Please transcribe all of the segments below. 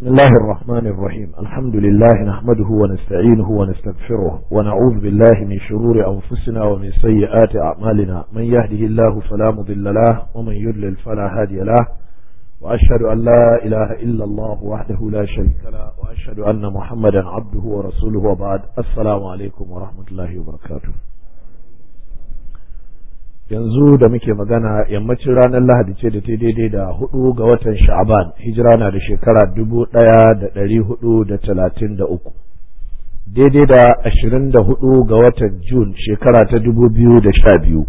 بسم الله الرحمن الرحيم الحمد لله نحمده ونستعينه ونستغفره ونعوذ بالله من شرور أنفسنا ومن سيئات أعمالنا من يهده الله فلا مضل له ومن يضلل فلا هادي له وأشهد أن لا إله إلا الله وحده لا شريك له وأشهد أن محمدا عبده ورسوله وبعد السلام عليكم ورحمة الله وبركاته yanzu da muke magana yammacin ranar lahadi ce da ta daidai da hudu ga watan sha'aban hijira na da shekara dubu daya da dari hudu da talatin da uku daidai da ashirin da hudu ga watan jun shekara ta dubu biyu da sha biyu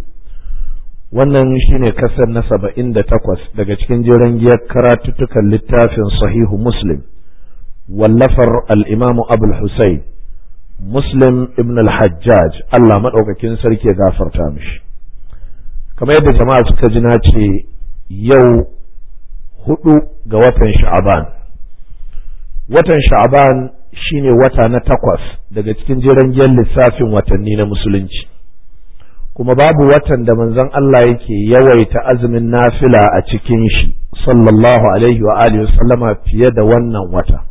wannan shine kasar na saba'in da takwas daga cikin jiran giyar karatuttukan littafin sahihu muslim wallafar al'imamu abul husayn muslim ibn al-hajjaj allah maɗaukakin sarki ya gafarta mishi kamar yadda jama'a suka ji na ce yau hudu ga watan sha'aban watan sha'aban shine wata na takwas daga cikin jiran lissafin watanni na musulunci kuma babu watan da manzon Allah yake yawaita azumin nafila a cikin shi sallallahu alaihi wa alihi sallama fiye da wannan wata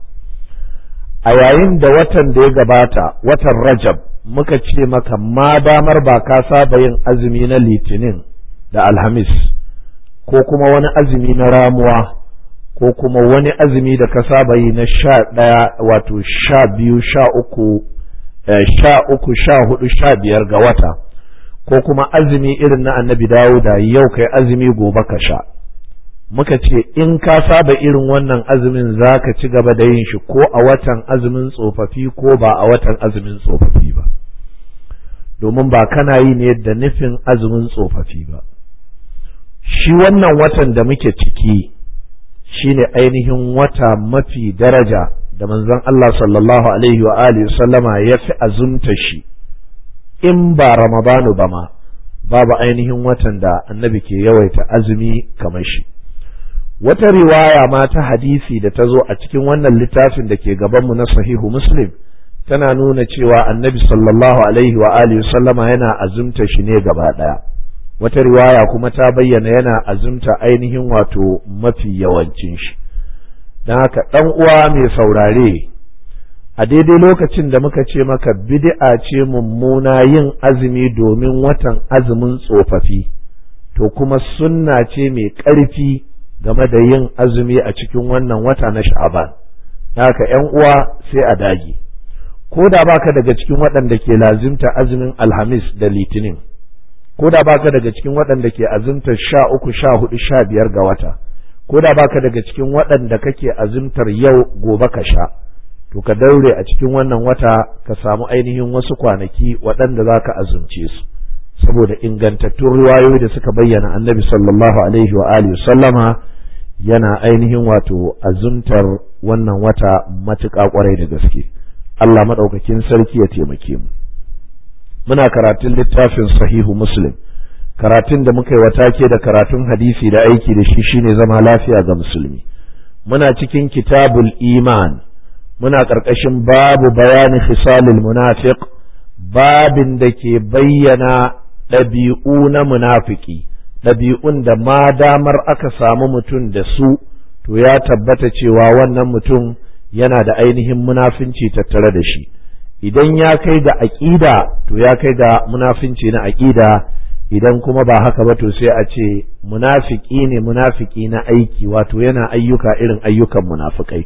a yayin da watan da ya gabata watan rajab muka ce maka ma damar ba ka saba yin azumi na litinin da alhamis ko kuma wani azumi na ramuwa ko kuma wani azumi da ka saba yi na sha ɗaya wato sha biyu sha uku sha uku sha hudu sha biyar ga wata ko kuma azumi irin na annabi dawuda yau kai azumi gobe ka sha muka ce in ka saba irin wannan azumin za ka ci gaba da yin shi ko a watan azumin tsofaffi ko ba a watan azumin tsofaffi ba domin ba kana yi ne da nufin azumin tsofaffi ba shi wannan watan da muke ciki shine ainihin wata mafi daraja da manzon Allah sallallahu alaihi wa alihi sallama ya fi azumta shi in ba ramadanu ba ma babu ainihin watan da annabi ke yawaita azumi kamar shi wata riwaya ma ta hadisi da ta zo a cikin wannan littafin da ke gabanmu na sahihu muslim tana nuna cewa annabi sallallahu alaihi wa alihi sallama yana azumta shi ne gaba ɗaya wata riwaya kuma ta bayyana yana azumta ainihin wato mafi yawancin shi don haka ɗan uwa mai saurare a daidai lokacin da muka ce maka bid'a ce mummuna yin azumi domin watan azumin tsofaffi to kuma sunna ce mai ƙarfi game da yin azumi a cikin wannan wata na sha'aban haka ‘yan uwa sai a dage ko da baka daga cikin waɗanda ke lazimta azumin alhamis da litinin ko da baka daga cikin waɗanda ke azumtar sha uku sha hudu sha biyar ga wata ko da baka daga cikin waɗanda kake azumtar yau gobe ka sha to ka daure a cikin wannan wata ka samu ainihin wasu kwanaki waɗanda za ka azumce su saboda ingantattun riwayoyi da suka bayyana annabi sallallahu alaihi wa alihi sallama yana ainihin wato azumtar wannan wata matuƙa ƙwarai da gaske Allah maɗaukakin sarki ya taimake mu muna karatun littafin sahihu muslim karatun da muka yi watake da karatun hadisi da aiki da shi shine zama lafiya ga musulmi muna cikin kitabul iman muna ƙarƙashin babu bayani khisalil munafiq babin da ke bayyana ɗabi'u na munafiki ɗabi'un da ma damar aka samu mutum da su to ya tabbata cewa wannan mutum yana da ainihin munafinci tattare da shi idan ya kai ga aƙida to ya kai ga munafinci na aƙida idan kuma ba haka ba to sai a ce munafiki ne munafiki na aiki wato yana ayyuka irin ayyukan munafikai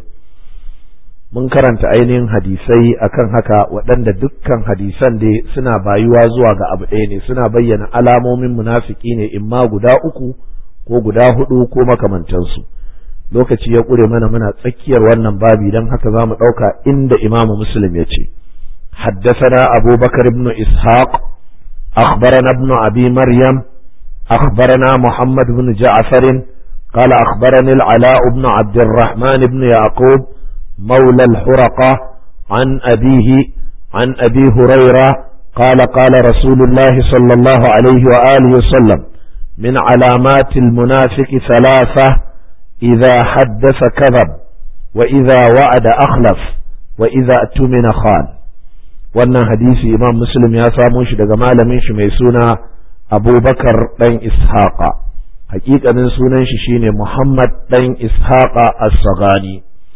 mun karanta ainihin hadisai akan haka waɗanda dukkan hadisan dai suna bayuwa zuwa ga abu ɗaya ne suna bayyana alamomin munafiki ne imma guda uku ko guda hudu ko makamantansu lokaci ya ƙure mana muna tsakiyar wannan babi don haka za mu ɗauka inda imamu muslim ya ce حدثنا أبو بكر بن إسحاق أخبرنا ابن أبي مريم أخبرنا محمد بن جعفر قال أخبرني العلاء بن عبد الرحمن بن يعقوب مولى الحرقة عن أبيه عن أبي هريرة قال قال رسول الله صلى الله عليه وآله وسلم من علامات المنافق ثلاثة إذا حدث كذب وإذا وعد أخلف وإذا اؤتمن خان wannan hadisi imam muslim ya samo shi daga malamin shi mai suna abubakar ɗan ishaqa hakikanin sunan shi shine muhammad ɗan ishaqa as-sagani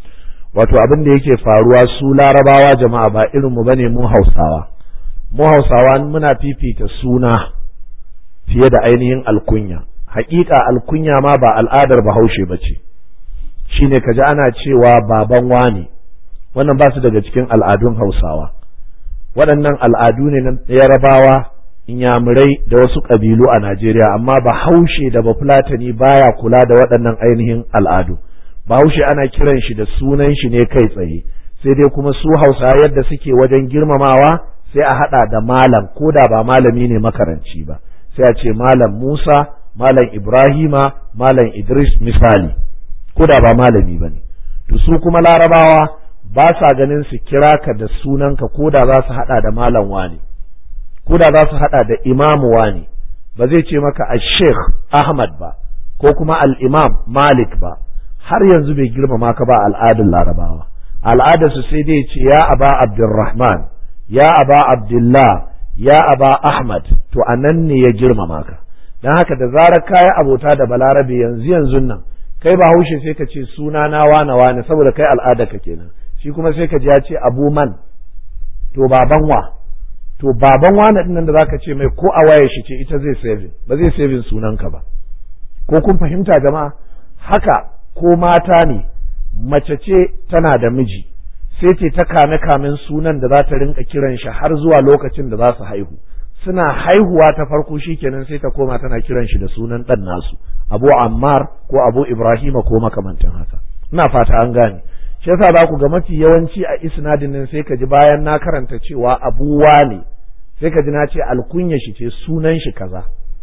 wato abin da yake faruwa su larabawa jama'a ba irin mu bane mu hausawa mu hausawa muna fifita suna fiye da ainihin alkunya haƙiƙa alkunya ma ba al'adar bahaushe ba ce shine kaji ana cewa baban wane wannan ba su daga cikin al'adun hausawa waɗannan al'adu ne na yarabawa inyamurai da wasu ƙabilu a najeriya amma bahaushe da bafulatani baya kula da waɗannan ainihin al'adu bahaushe ana kiran shi da sunan shi ne kai tsaye sai dai kuma su hausa yadda suke wajen girmamawa sai a haɗa da malam ko da ba malami ne makaranci ba sai a ce malam musa malam ibrahima malam idris misali ko da ba malami ba ne to su kuma larabawa ba sa ganin su kira ka da sunanka ko da za su haɗa da malam wani ko da za su haɗa da imamu wani ba zai ce maka a sheikh ahmad ba ko kuma al-imam malik ba har yanzu bai girmama ka ba al'adun larabawa al'adarsu sai dai ce ya aba abdurrahman ya aba abdullah ya aba ahmad to a nan ne ya girmama ka don haka da zarar kayi abota da balarabe yanzu yanzu nan kai ba haushe sai ka ce suna na wane wane saboda kai al'ada ka kenan shi kuma sai ka ji ya ce abu man to baban wa to baban wane din nan da zaka ce mai ko a waye shi ce ita zai saving ba zai saving sunanka ba ko kun fahimta jama'a haka ko mata ne mace ce tana da miji sai ce ta kame kamen sunan da za ta rinka kiran shi har zuwa lokacin da za su haihu suna haihuwa ta farko shikenan sai ta koma tana kiran shi da sunan ɗan nasu abu ammar ko abu ibrahima ko makamantan haka ina fata an gane shi yasa za ku ga mafi yawanci a isnadin nan sai ka ji bayan na karanta cewa abu ne sai ka ji na ce alkunya shi ce sunan shi kaza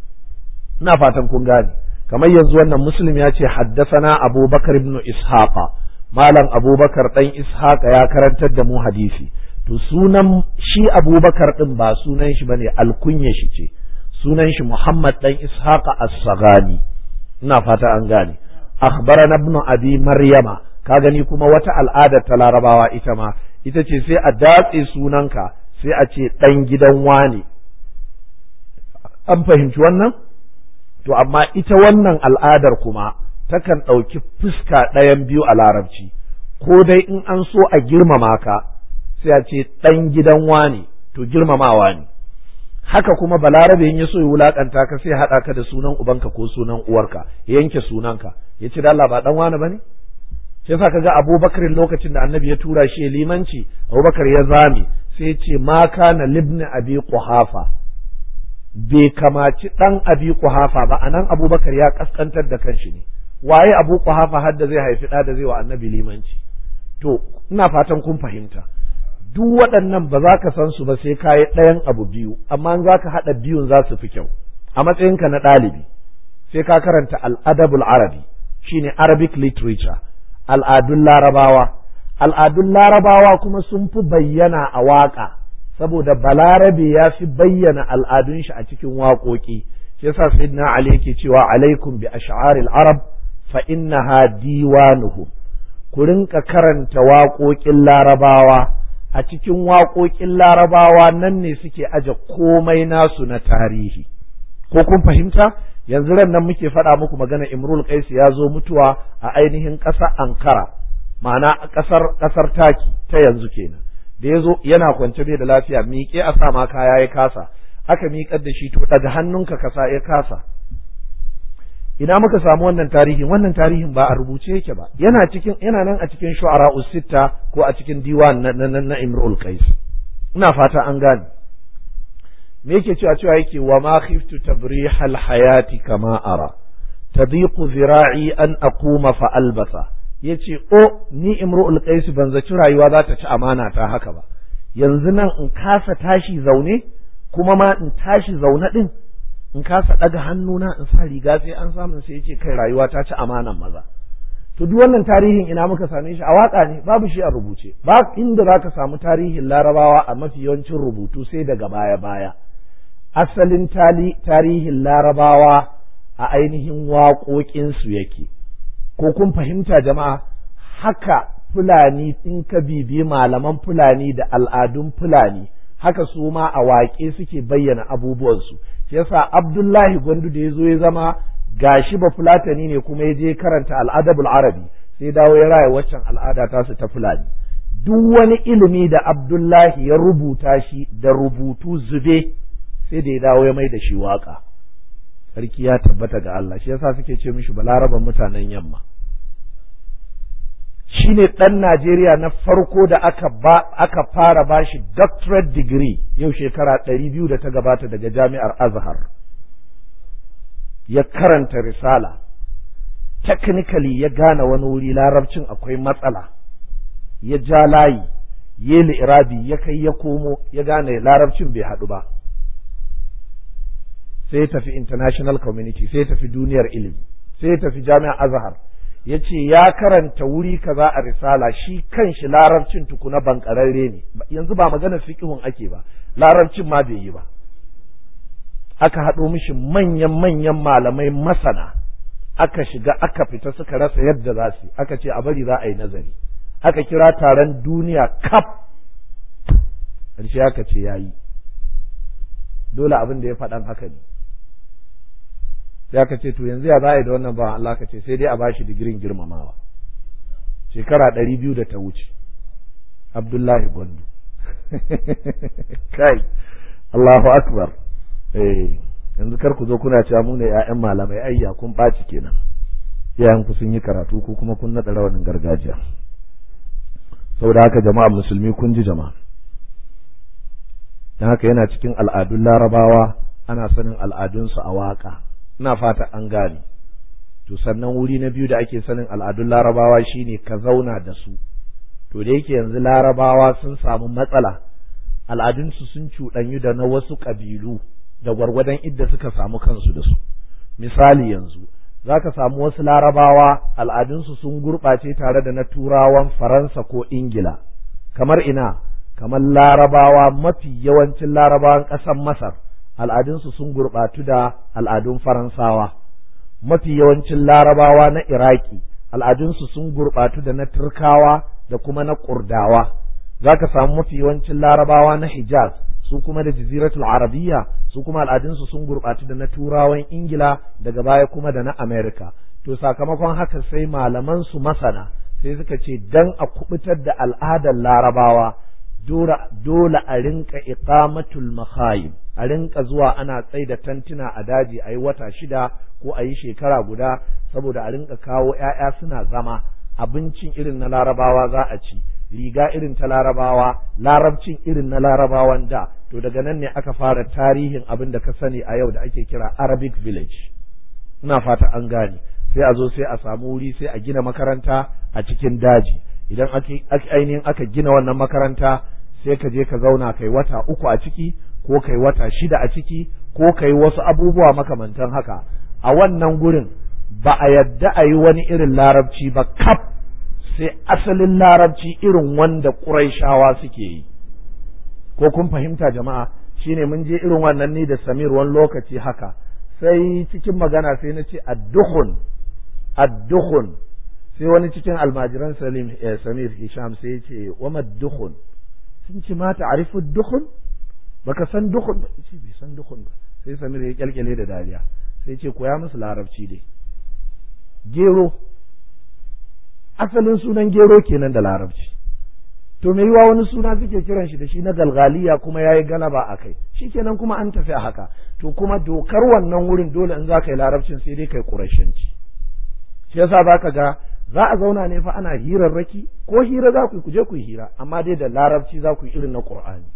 ina fatan kun gane kamar yanzu wannan muslim ya ce haddasana abubakar ibn ishaqa malam abubakar dan ishaqa ya karantar da mu hadisi to sunan shi abubakar din ba sunan shi bane alkunya shi ce sunan shi muhammad dan ishaqa as-sagani ina fata an gane akhbarana ibn abi maryama ka gani kuma wata al'ada ta larabawa ita ma ita ce sai a datse sunanka sai a ce dan gidan wane an fahimci wannan to amma ita wannan al'adar kuma takan ɗauki fuska ɗayan biyu a larabci ko dai in an so a girmama ka sai a ce ɗan gidan wane to girmamawa ne haka kuma balarabe in ya so ya wulakanta ka sai haɗa ka da sunan ubanka ko sunan uwarka ya yanke sunanka ya ce da Allah ba ɗan wane ba ne shi yasa kaga Abubakar lokacin da Annabi ya tura shi ya limanci Abubakar ya zame sai ya ce ma kana libni abi quhafa bai kamaci ɗan abi kuhafa ba anan abubakar ya kaskantar da kanshi ne waye abu kuhafa har da zai haifi ɗa da zai wa annabi limanci to ina fatan kun fahimta duk waɗannan ba za ka san su ba sai ka yi ɗayan abu biyu amma in za ka haɗa biyun za su fi kyau a matsayinka na ɗalibi sai ka karanta al'adabul arabi shine arabic literature al'adun larabawa al'adun larabawa kuma sun fi bayyana a waƙa saboda balarabe ya fi bayyana al'adun shi a cikin waƙoƙi shi yasa sayyidina ali yake cewa alaikum bi ash'aril arab fa innaha diwanuhum ku rinka karanta waƙoƙin larabawa a cikin waƙoƙin larabawa nan ne suke aje komai nasu na tarihi ko kun fahimta yanzu ran nan muke faɗa muku magana imrul qais ya zo mutuwa a ainihin ƙasar ankara ma'ana ƙasar ƙasar taki ta yanzu kenan da ya zo yana kwance bai da lafiya miƙe a sa ma kaya ya kasa aka miƙar da shi to daga hannunka kasa ya kasa ina muka samu wannan tarihin wannan tarihin ba a rubuce yake ba yana cikin yana nan a cikin shu'ara usitta ko a cikin diwan na na, na imrul qais ina fata an gane me yake cewa cewa yake wa ma khiftu tabrihal hayati kama ara tadiqu zira'i an aquma fa albasa ya ce o ni imru'ul qais ban zaci rayuwa za ta ci amana ta haka ba yanzu nan in kasa tashi zaune kuma ma in tashi zaune din in kasa daga hannuna in sa riga sai an samu sai yace kai rayuwa ta ci amanan maza to duk wannan tarihin ina muka same shi a waka ne babu shi a rubuce ba inda zaka samu tarihin larabawa a mafi yawancin rubutu sai daga baya baya asalin tarihin larabawa a ainihin waƙoƙinsu yake ko kun fahimta jama'a haka fulani in ka bibi malaman fulani da al'adun fulani haka su ma a waƙe suke bayyana abubuwansu yasa abdullahi gwandu da ya zo ya zama gashi ba fulatani ne kuma ya je karanta al'adabul arabi sai dawo ya raya waccan al'ada ta su ta fulani duk wani ilimi da abdullahi ya rubuta shi da rubutu zube sai da ya dawo ya mai da shi waka sarki ya tabbata ga Allah shi yasa suke ce mishi balaraban mutanen yamma shi ne ɗan Najeriya na farko da aka, ba, aka fara bashi doctorate degree yau shekara ɗari biyu da ta gabata daga jami'ar Azhar. Ya karanta risala, technically ya gane wani wuri larabcin akwai matsala, ya ja layi, ya irabi ya kai ya komo ya gane larabcin bai haɗu ba. Sai ya tafi international community, sai ya tafi duniyar ilimi, sai ya tafi jami'ar Azhar. ya ce ya karanta wuri kaza a risala shi kan shi larabcin tukuna bankararre ne yanzu ba maganar fiƙihun ake ba larabcin ma bai yi ba aka haɗo mishi manyan manyan malamai masana aka shiga aka fita suka rasa yadda za su aka ce a bari za a yi nazari aka kira taron duniya kaf ƙarshe aka ce ya yi dole abin da ya faɗan haka ne sai aka ce to yanzu ya za a yi da wannan bawan Allah ka ce sai dai a bashi digirin girmamawa shekara ɗari biyu da ta wuce Abdullahi Gwandu kai Allahu Akbar eh yanzu kar ku zo kuna cewa mu ne ƴaƴan malamai ayya kun ɓaci kenan iyayen ku sun yi karatu ko kuma kun naɗa rawanin gargajiya saboda haka jama'a musulmi kun ji jama'a dan haka yana cikin al'adun larabawa ana sanin al'adunsu a waka ina fata an gane to sannan wuri na biyu da ake sanin al'adun larabawa shine ka zauna da su to da yake yanzu larabawa sun samu matsala al'adunsu sun cuɗanyu da na wasu ƙabilu da gwargwadon idda suka samu kansu da su misali yanzu za ka samu wasu larabawa al'adunsu sun gurɓace tare da na turawan faransa ko ingila kamar ina kamar larabawa mafi yawancin larabawan ƙasar masar al'adunsu sun gurɓatu da al'adun Faransawa, mafi yawancin larabawa na Iraki, al'adunsu sun gurɓatu da na Turkawa da kuma na Kurdawa, za ka samu mafi yawancin larabawa na Hijaz, su kuma da jaziratul Arabiya, su kuma al'adunsu sun gurɓatu da na Turawan Ingila daga baya kuma da na Amerika. To sakamakon haka sai malaman su masana sai suka ce dan a kubutar da al'adar larabawa dole a rinka iqamatul makhayim a rinka zuwa ana tsai da tantuna a daji a yi wata shida ko a yi shekara guda saboda a rinka kawo ‘ya'ya suna zama abincin irin na larabawa za a ci riga irin ta larabawa larabcin irin na larabawan da to daga nan ne aka fara tarihin abin da ka sani a yau da ake kira arabic village ina fata an gane sai a zo sai a samu wuri sai a gina makaranta a cikin daji idan ainihin aka gina wannan makaranta sai ka je ka zauna kai wata uku a ciki ko kai wata shida a ciki ko kai wasu abubuwa makamantan haka a wannan gurin ba a yadda a yi wani irin larabci ba kaf sai asalin larabci irin wanda ƙuraishawa suke yi ko kun fahimta jama'a shine mun je irin wannan ni da samir wani lokaci haka sai cikin magana sai na ce adduhun adduhun sai wani cikin almajiran salim samir hisham sai ya ce wa madduhun sun ce ma ta'rifu dukhun baka san dukhun ba ce bai san dukhun ba sai Samir ya kyalkyale da dariya sai ce koya musu larabci dai gero asalin sunan gero kenan da larabci to me yiwa wani suna suke kiran shi da shi na galgaliya kuma yayi galaba a kai shikenan kuma an tafi a haka to kuma dokar wannan wurin dole in za ka yi larabcin sai dai kai kurashanci shi yasa zaka ga za a zauna ne fa ana hirarraki ko hira za ku yi kuje ku yi hira amma dai da larabci za ku yi irin na qur'ani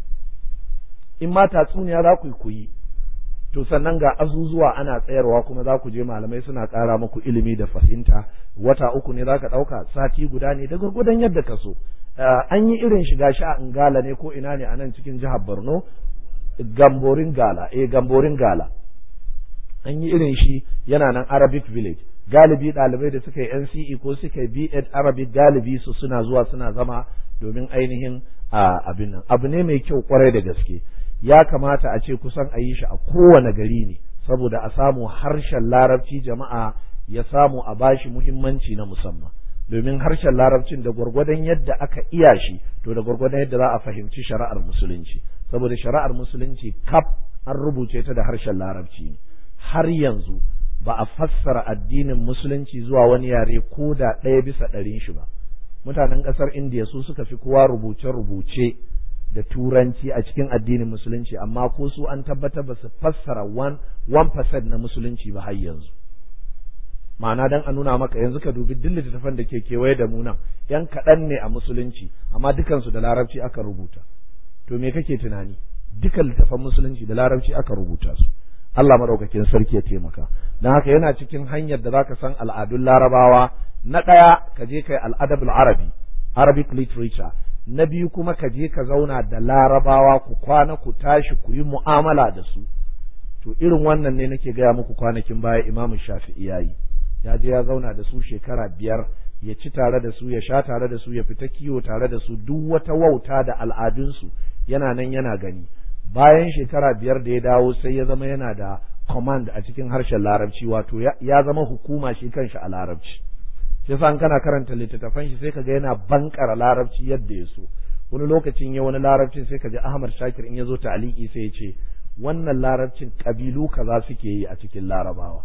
in ma tatsuniya za ku yi ku yi to sannan ga azuzuwa ana tsayarwa kuma za ku je malamai suna ƙara muku ilimi da fahimta wata uku ne za ka ɗauka sati guda ne da gwargwadon yadda ka so an yi irin shiga shi a ingala ne ko ina ne a nan cikin jihar borno gamborin gala eh gamborin gala an yi irin shi yana nan arabic village galibi ɗalibai da suka yi nce ko suka yi b.ed arabic galibi su suna zuwa suna zama domin ainihin abin nan abu ne mai kyau kwarai da gaske ya kamata a ce kusan a yi shi a kowane gari ne saboda a samu harshen larabci jama'a ya samu a bashi muhimmanci na musamman domin harshen larabcin da gwargwadon yadda aka iya shi to da gwargwadon yadda za a fahimci shari'ar musulunci saboda shari'ar musulunci kaf an rubuce ta da harshen larabci ne har yanzu ba a fassara addinin musulunci zuwa wani yare ko da ɗaya bisa ɗarin shi ba mutanen ƙasar indiya su suka fi kowa rubuce-rubuce da turanci a cikin addinin musulunci amma ko su an tabbatar ba su fassara 1% na musulunci ba har yanzu ma'ana dan a nuna maka yanzu ka dubi duk littattafan da ke kewaye da mu nan yan kaɗan ne a musulunci amma dukansu da larabci aka rubuta to me kake tunani dukan littattafan musulunci da larabci aka rubuta su Allah madaukakin sarki ya taimaka don haka yana cikin hanyar da zaka san al'adun larabawa na ɗaya ka je kai al'adabul arabi arabic literature na biyu kuma ka je ka zauna da larabawa ku kwana ku tashi ku yi mu'amala da su to irin wannan ne nake gaya muku kwanakin baya imamu shafi'i yayi ya je ya zauna da su shekara biyar ya ci tare da su ya sha tare da su ya fita kiwo tare da su duk wata wauta da al'adunsu yana nan yana gani bayan shekara biyar da ya dawo sai ya zama yana da command a cikin harshen larabci wato ya zama hukuma shi kanshi a larabci shi yasa kana karanta littattafan shi sai kaga yana bankara larabci yadda ya so wani lokacin ya wani larabcin sai kaji Ahmad Shakir in ya zo ta'aliki sai ya ce wannan larabcin kabilu kaza suke yi a cikin larabawa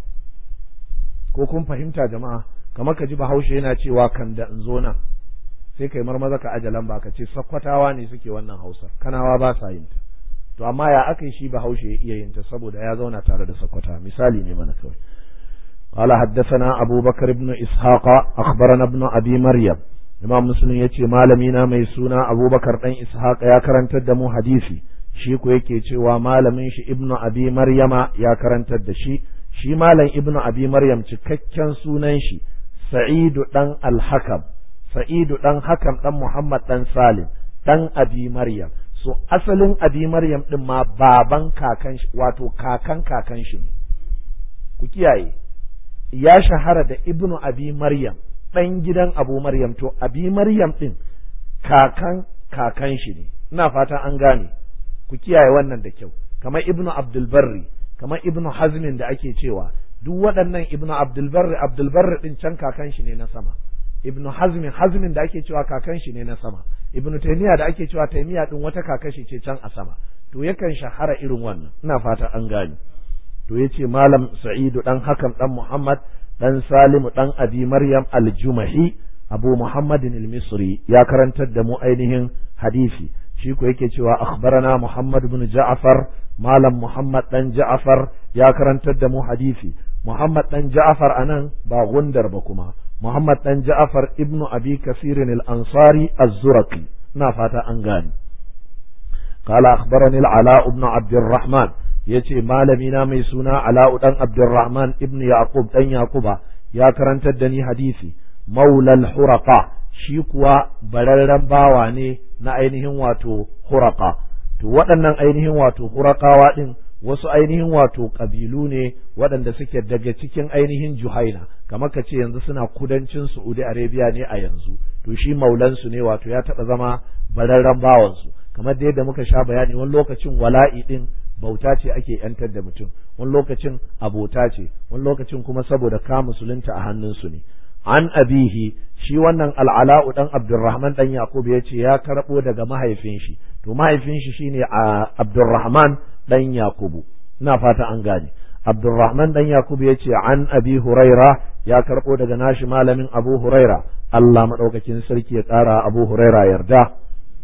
ko kun fahimta jama'a kamar ka ji bahaushe yana cewa kan da in zo nan sai kai marmaza ka ajalan ba ka ce sakkwatawa ne suke wannan hausar kanawa ba sa yin ta to amma ya aka yi shi bahaushe ya iya yin ta saboda ya zauna tare da sakkwata misali ne mana kawai قال حدثنا أبو بكر بن إسحاق أخبرنا ابن أبي مريم إمام مسلم يتي مالمينا ميسونا أبو بكر بن إسحاق يا كرنت الدمو حديثي shi ko yake cewa malamin shi ibnu abi maryama ya karantar da shi shi malam ibnu abi maryam cikakken sunan shi sa'idu dan al-hakam sa'idu dan hakam dan muhammad dan salim dan abi maryam so asalin abi maryam din ma baban kakan shi wato kakan kakan shi ne ku kiyaye ya shahara da ibnu abi maryam dan gidan abu maryam to abi maryam din kakan kakan shi ne ina fata an gane ku kiyaye wannan da kyau kamar ibnu abdulbarri kamar ibnu hazmin da ake cewa duk waɗannan ibnu abdulbarri abdulbarri din can kakan shi ne na sama ibnu hazmin hazmin da ake cewa kakan shi ne na sama ibnu taymiya da ake cewa taymiya din wata kakan shi ce can a sama to yakan shahara irin wannan ina fata an gane to yace malam sa'idu dan hakan dan muhammad dan salimu dan abi maryam al-jumahi abu muhammadin al-misri ya karantar da mu ainihin hadisi shi ko yake cewa akhbarana Muhammad ibn Ja'far malam Muhammad dan Ja'far ya karantar da mu hadisi Muhammad dan Ja'far anan ba gundar ba kuma Muhammad dan Ja'far ibnu Abi Kasir al-Ansari az-Zurqi ina fata an gane قال أخبرني العلاء بن عبد الرحمن yace malami na mai suna Ala'u dan Abdurrahman ibn Yaqub dan Yaquba ya karantar da ni hadisi maulal huraqa shi kuwa bararren bawa ne na ainihin wato huraka to waɗannan ainihin wato hurakawa ɗin wasu ainihin wato ƙabilu ne waɗanda suke daga cikin ainihin juhaina kamar ka ce yanzu suna kudancin Saudi Arabia ne a yanzu to shi maulansu ne wato ya taɓa zama bararren bawansu kamar da yadda muka sha bayani wani lokacin wala'i ɗin bauta ce ake yantar da mutum wani lokacin abota ce wani lokacin kuma saboda ka musulunta a hannunsu ne an abihi shi wannan al'ala'u dan abdurrahman dan yaqub ya ce ya karɓo daga mahaifin shi to mahaifin shi shine a abdurrahman dan yaqubu ina fata an gane abdurrahman dan yaqub ya ce an abi huraira ya karɓo daga nashi malamin abu huraira Allah madaukakin sarki ya ƙara abu huraira yarda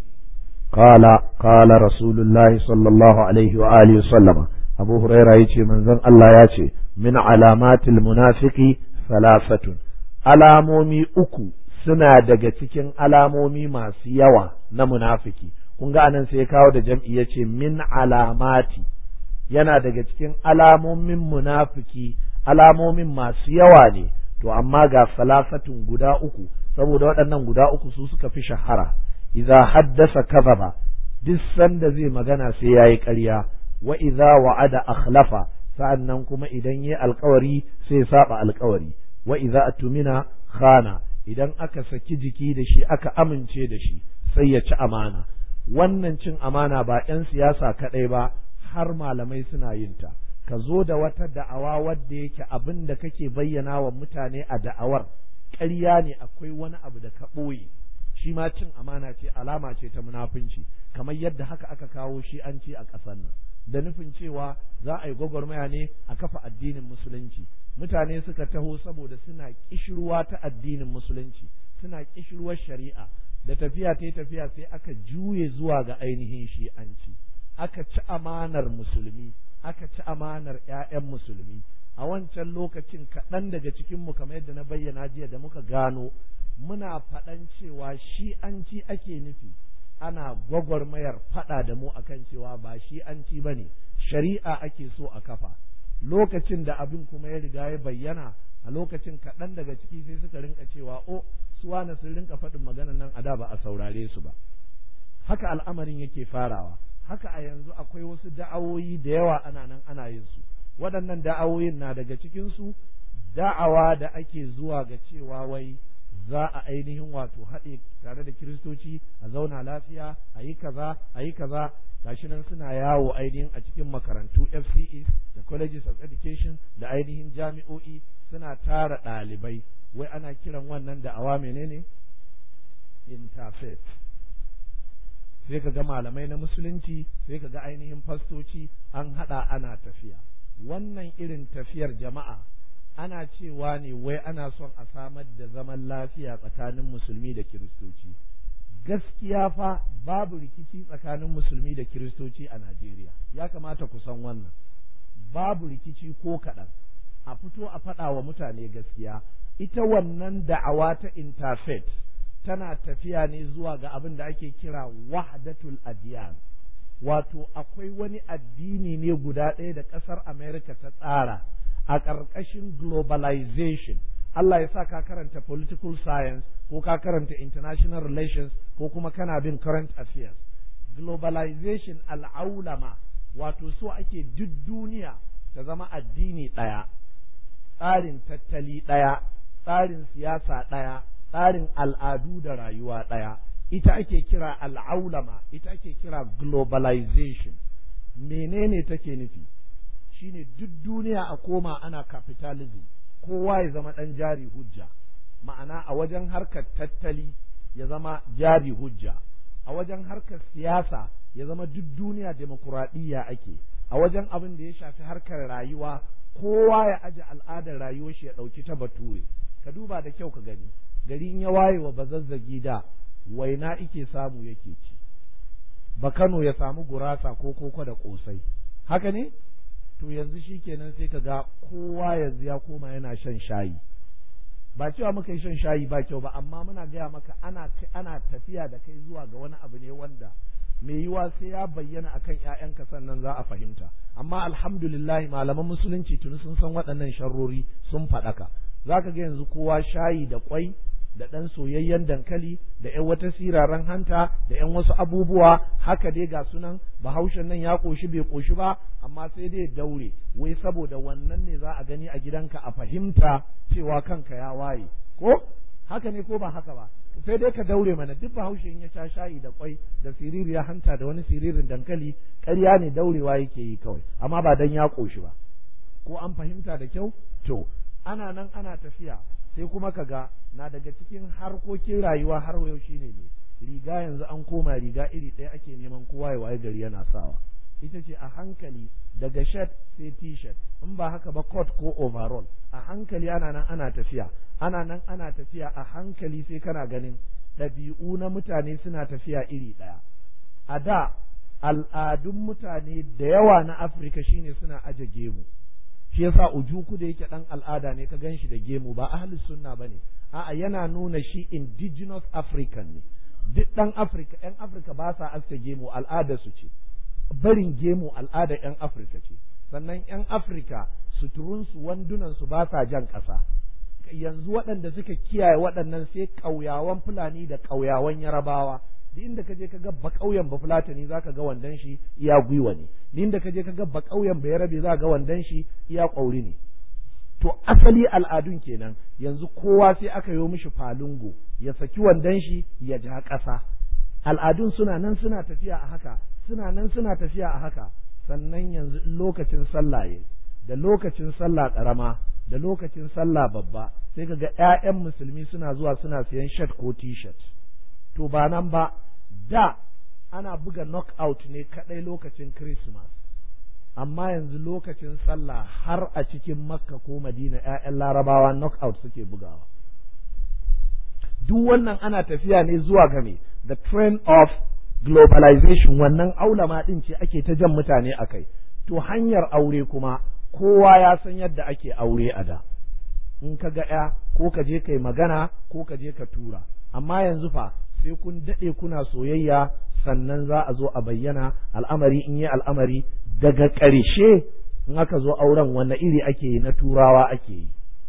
قال قال رسول الله صلى الله عليه وآله وسلم أبو هريرة يتي من ذن الله يتي من علامات المنافق ثلاثة alamomi uku suna daga cikin alamomi masu yawa na munafiki kun ga anan sai ya kawo da jam'i ya ce min alamati yana daga cikin alamomin munafiki alamomin masu yawa ne to amma ga salafatun guda uku saboda waɗannan guda uku su suka fi shahara idza haddasa kadhaba duk sanda zai magana sai yayi ƙarya wa idza wa'ada akhlafa sa'annan kuma idan yayi alƙawari sai ya saba alƙawari wa idza atumina khana idan aka saki jiki da shi aka amince da shi sai ya ci amana wannan cin amana ba 'yan siyasa kaɗai ba har malamai suna yin ta ka zo da wata da'awa wadda yake abin da kake bayyana wa mutane a da'awar ƙarya ne akwai wani abu da ka ɓoye shi ma cin amana ce alama ce ta munafunci kamar yadda haka aka kawo shi an ci a ƙasar nan da nufin cewa za a yi gwagwarmaya ne a kafa addinin musulunci mutane suka taho saboda suna kishirwa ta addinin musulunci suna kishirwar shari'a da tafiya ta tafiya sai aka juye zuwa ga ainihin shi'anci aka ci amanar musulmi aka ci amanar 'ya'yan musulmi a wancan lokacin kaɗan daga cikinmu kamar yadda na bayyana jiya da muka gano muna faɗan cewa shi'anci ake nufi ana gwagwarmayar faɗa da mu akan cewa ba shi'anci ba ne shari'a ake so a kafa lokacin da abin kuma ya riga ya bayyana a lokacin kaɗan daga ciki sai suka rinka cewa o su wane sun rinka faɗin maganan nan a da ba a saurare su ba haka al'amarin yake farawa haka a yanzu akwai wasu da'awoyi da yawa ana nan ana yin su waɗannan da'awoyin na daga cikin su da'awa da ake zuwa ga cewa wai za a ainihin wato haɗe tare da kiristoci a zauna lafiya a yi kaza a yi kaza gashi nan suna yawo ainihin a cikin makarantu FCEs da colleges of education da ainihin jami'o'i suna tara ɗalibai wai ana kiran wannan da awa menene interfaith sai ka ga malamai na musulunci sai ka ga ainihin fastoci an haɗa ana tafiya wannan irin tafiyar jama'a ana cewa ne wai ana son a samar da zaman lafiya tsakanin musulmi da kiristoci gaskiya fa babu rikici tsakanin musulmi da kiristoci a Najeriya ya kamata ku san wannan babu rikici ko kaɗan a fito a faɗa wa mutane gaskiya ita wannan da'awa ta interfaith tana tafiya ne zuwa ga abin da ake kira wahdatul adiyan wato akwai wani addini ne guda ɗaya da ƙasar America ta tsara a ƙarƙashin globalization Allah ya sa ka karanta political science ko ka karanta international relations ko kuma kana bin current affairs globalization al'aulama wato so ake duk duniya ta zama addini ɗaya tsarin tattali ɗaya tsarin siyasa ɗaya tsarin al'adu da rayuwa ɗaya ita ake kira al'aulama ita ake kira globalization menene take nufi shine duk duniya a koma ana capitalism kowa ya zama ɗan jari hujja ma'ana a wajen harkar tattali ya zama jari hujja a wajen harkar siyasa ya zama duk duniya demokuraɗiyya ake a wajen abin da ya shafi harkar rayuwa kowa ya aje al'adar rayuwar shi ya ɗauki ta bature ka duba da kyau ka gani gari in ya waye wa bazazzagi da waina ike samu yake ci ba Kano ya samu gurasa ko koko da ƙosai haka ne to yanzu shi kenan sai ka ga kowa yanzu ya koma yana shan shayi ba cewa muka yi shan shayi ba kyau ba amma muna gaya maka ana ana tafiya da kai zuwa ga wani abu ne wanda mai yiwa sai ya bayyana akan ƴaƴanka sannan za a fahimta amma alhamdulillah malaman musulunci tuni sun san waɗannan sharrori sun faɗaka za ka ga yanzu kowa shayi da kwai da ɗan soyayyen dankali da ƴan wata siraran hanta da ƴan wasu abubuwa haka dai ga sunan bahaushen nan ya ƙoshi bai ƙoshi ba amma sai dai daure wai saboda wannan ne za a gani a gidanka a fahimta cewa kanka ya waye ko haka ne ko ba haka ba sai dai ka daure mana duk bahaushe in ya sha shayi da kwai da siririya hanta da wani siririn dankali ƙarya ne daurewa yake yi kawai amma ba dan ya ƙoshi ba ko an fahimta da kyau to ana nan ana tafiya sai kuma ka ga na daga cikin harkokin rayuwa har yau shine ne riga yanzu an koma riga iri ɗaya ake neman kowa ya waye gari yana sawa ita ce a hankali daga shirt sai t-shirt in ba haka ba coat ko overall a hankali ana nan ana tafiya ana nan ana tafiya a hankali sai kana ganin ɗabi'u na mutane suna tafiya iri ɗaya a da al'adun mutane da yawa na afirka shine suna aje gemu shi yasa ujuku da yake dan al'ada ne ka gan shi da gemu ba ahlus sunna bane a'a yana nuna shi indigenous african ne duk dan afirka yan afirka ba sa aske gemu al'ada su ce barin gemu al'ada yan afirka ce sannan yan afirka suturunsu wandunansu ba sa jan ƙasa yanzu waɗanda suka kiyaye waɗannan sai ƙauyawan fulani da ƙauyawan yarabawa duk inda ka je ka ga ba ƙauyen ba fulatani za ka ga wandon shi iya gwiwa ne duk inda ka je ka ga ba ƙauyen ba yarabe za ga wandon shi iya ƙauri ne to asali al'adun kenan yanzu kowa sai aka yi mishi falungo ya saki wandon shi ya ja ƙasa al'adun suna nan suna tafiya a haka suna nan suna tafiya a haka sannan yanzu lokacin sallah yayi da lokacin sallah ƙarama da lokacin sallah babba sai ka ga 'ya'yan musulmi suna zuwa suna siyan shirt ko t-shirt to ba nan ba da ana buga knockout ne kadai lokacin Christmas amma yanzu lokacin sallah har a cikin makka ko madina 'ya'yan larabawa knockout suke bugawa duk wannan ana tafiya ne zuwa game the trend of globalization wannan aulama ɗin ce ake ta jan mutane a kai to hanyar aure kuma kowa ya san yadda ake aure a da in ka ga ya ko ka je kai magana ko ka je ka tura amma yanzu fa sai kun daɗe kuna soyayya sannan za a zo a bayyana al'amari in yi al'amari daga ƙarshe in aka zo auren wanne iri ake yi na turawa ake yi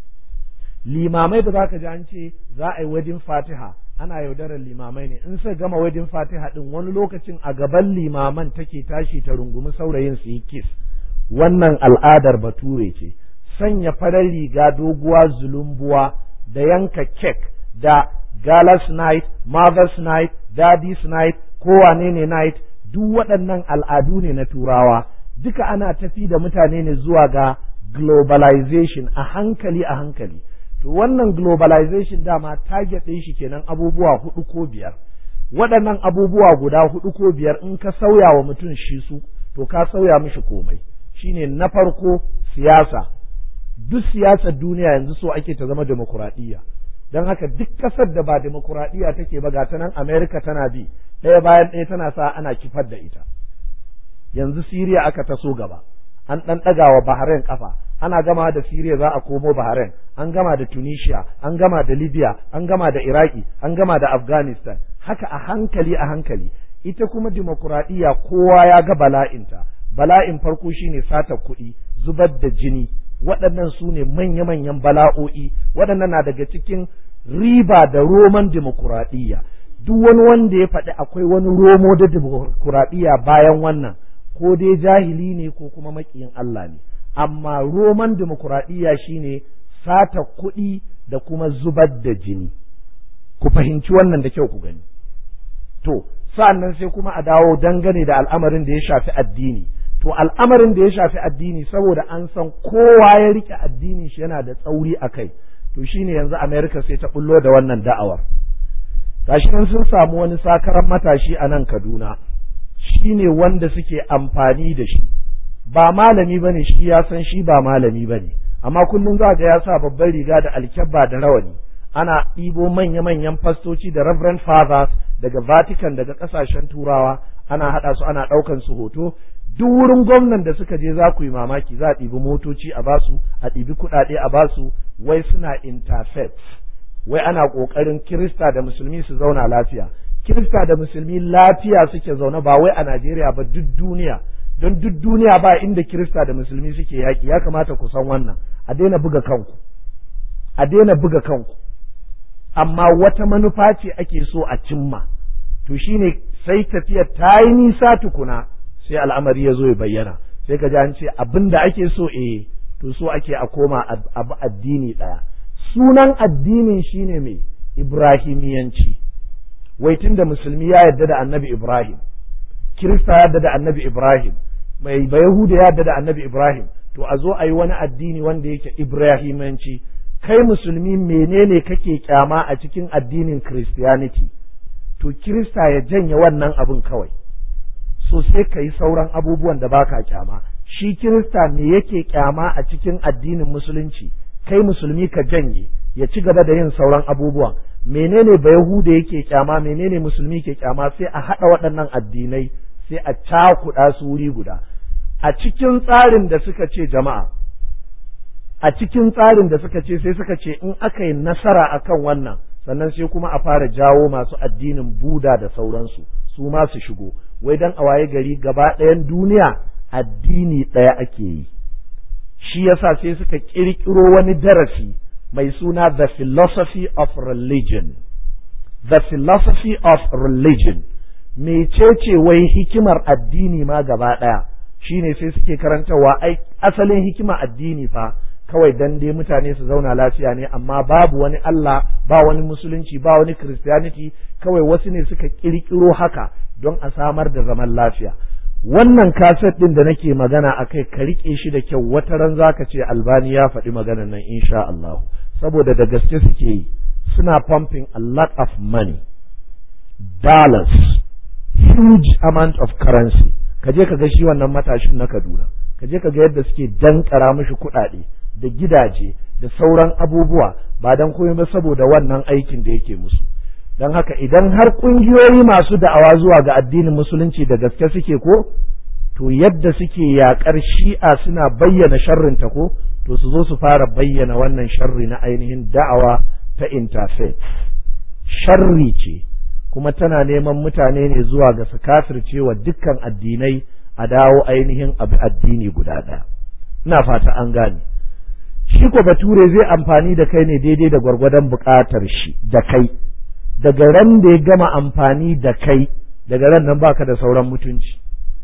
limamai da za ka ji an ce za a yi wedding fatiha ana yaudarar limamai ne in sai gama wedding fatiha din wani lokacin a gaban limaman take tashi ta rungumi saurayin su yi kiss wannan al'adar bature ce sanya farar riga doguwa zulumbuwa da yanka kek da galas night mother's night daddy's night kowane ne night duk waɗannan al'adu ne na turawa duka ana tafi da mutane ne zuwa ga globalization a hankali a hankali to wannan globalization dama target ɗin shi kenan abubuwa hudu ko biyar waɗannan abubuwa guda hudu ko biyar in ka sauya wa mutum shi su to ka sauya mishi komai shine na farko siyasa duk siyasar duniya yanzu so ake ta zama demokuraɗiyya don haka duk ƙasar da ba demokuraɗiyya take ba ga ta nan america tana bi ɗaya bayan ɗaya tana sa ana kifar da ita yanzu siriya aka taso gaba an ɗan ɗaga wa bahrain ƙafa ana gama da siriya za a komo bahrain an gama da tunisia an gama da libya an gama da iraki an gama da afghanistan haka a hankali a hankali ita kuma demokuraɗiyya kowa ya ga bala'inta bala'in farko shine sata kuɗi zubar da jini waɗannan su ne manya-manyan bala'o'i waɗannan na daga cikin riba da roman demokuraɗiyya duk wani wanda ya faɗi akwai wani romo da demokuraɗiyya bayan wannan ko dai jahili ne ko kuma maƙiyin Allah ne amma roman demokuraɗiyya shine sata kuɗi da kuma zubar da jini ku fahimci wannan da kyau ku gani to sa'annan sai kuma a dawo dangane da al'amarin da ya shafi addini to al'amarin da ya shafi addini saboda an san kowa ya rike addinin shi yana da tsauri a kai to shine yanzu America sai ta bullo da wannan da'awar gashi nan sun samu wani sakaran matashi a nan Kaduna shine wanda suke amfani da shi ba malami bane shi ya san shi ba malami bane amma kullum za ga ya sa babban riga da alkyabba da rawani ana ɗibo manya-manyan fastoci da reverend fathers daga Vatican daga ƙasashen turawa ana haɗa su ana ɗaukan su hoto duk wurin gwamnan da suka je za ku yi mamaki za a ɗibi motoci a basu a ɗibi kuɗaɗe a basu wai suna interfaith wai ana ƙoƙarin kirista da musulmi su zauna lafiya kirista da musulmi lafiya suke zaune ba wai a najeriya ba duk duniya don duk duniya ba inda kirista da musulmi suke yaƙi ya kamata ku san wannan a daina buga kanku a daina buga kanku amma wata manufa ce ake so a cimma to shine sai tafiyar ta yi nisa tukuna sai al'amari ya zo ya bayyana sai ka ji an ce abin da ake so eh to so ake a koma abu addini ɗaya sunan addinin shine mai ibrahimiyanci wai tunda musulmi ya yarda da annabi ibrahim kirista ya yarda da annabi ibrahim mai bayahuda ya yarda da annabi ibrahim to a zo a yi wani addini wanda yake ibrahimiyanci kai musulmi menene kake kyama a cikin addinin christianity to kirista ya janye wannan abin kawai so sai ka yi sauran abubuwan da baka kyama shi kirista me yake kyama a cikin addinin musulunci kai musulmi ka janye ya ci gaba da yin sauran abubuwan menene ba yahuda yake kyama menene musulmi ke kyama sai a haɗa waɗannan addinai sai a cakuɗa su wuri guda a cikin tsarin da suka ce jama'a a cikin tsarin da suka ce sai suka ce in aka yi nasara akan wannan sannan sai kuma a fara jawo masu addinin buda da sauransu su ma su shigo wai dan a waye gari gaba ɗayan duniya addini ɗaya ake yi shi yasa sai suka ƙirƙiro wani darasi mai suna the philosophy of religion the philosophy of religion mecece wai hikimar addini ma gaba ɗaya shine sai suke karantawa ai asalin hikima addini fa kawai dan dai mutane su zauna lafiya ne amma babu wani Allah ba wani musulunci ba wani christianity kawai wasu ne suka kirkiro haka don a samar da zaman lafiya wannan kaset din da nake magana akai ka rike shi da kyau wata ran zaka ce albani ya faɗi maganar nan insha Allah saboda da gaske suke yi suna pumping a lot of money dollars huge amount of currency ka je ka ga shi wannan matashin na Kaduna ka je ka ga yadda suke dankara mishi kuɗaɗe da gidaje da sauran abubuwa ba dan komai ba saboda wannan aikin da yake musu don haka idan har ƙungiyoyi masu da'awa zuwa ga addinin musulunci da gaske suke ko to yadda suke yaƙar shi'a suna bayyana sharrinta ko to su zo su fara bayyana wannan sharri na ainihin da'awa ta interfaith sharri ce kuma tana neman mutane ne zuwa ga su kafirce wa dukkan addinai a dawo ainihin abu addini guda ɗaya ina fata an gane shi ko bature zai amfani da kai ne daidai da gwargwadon buƙatar shi da kai daga ran da ya gama amfani da kai daga ran nan baka da sauran mutunci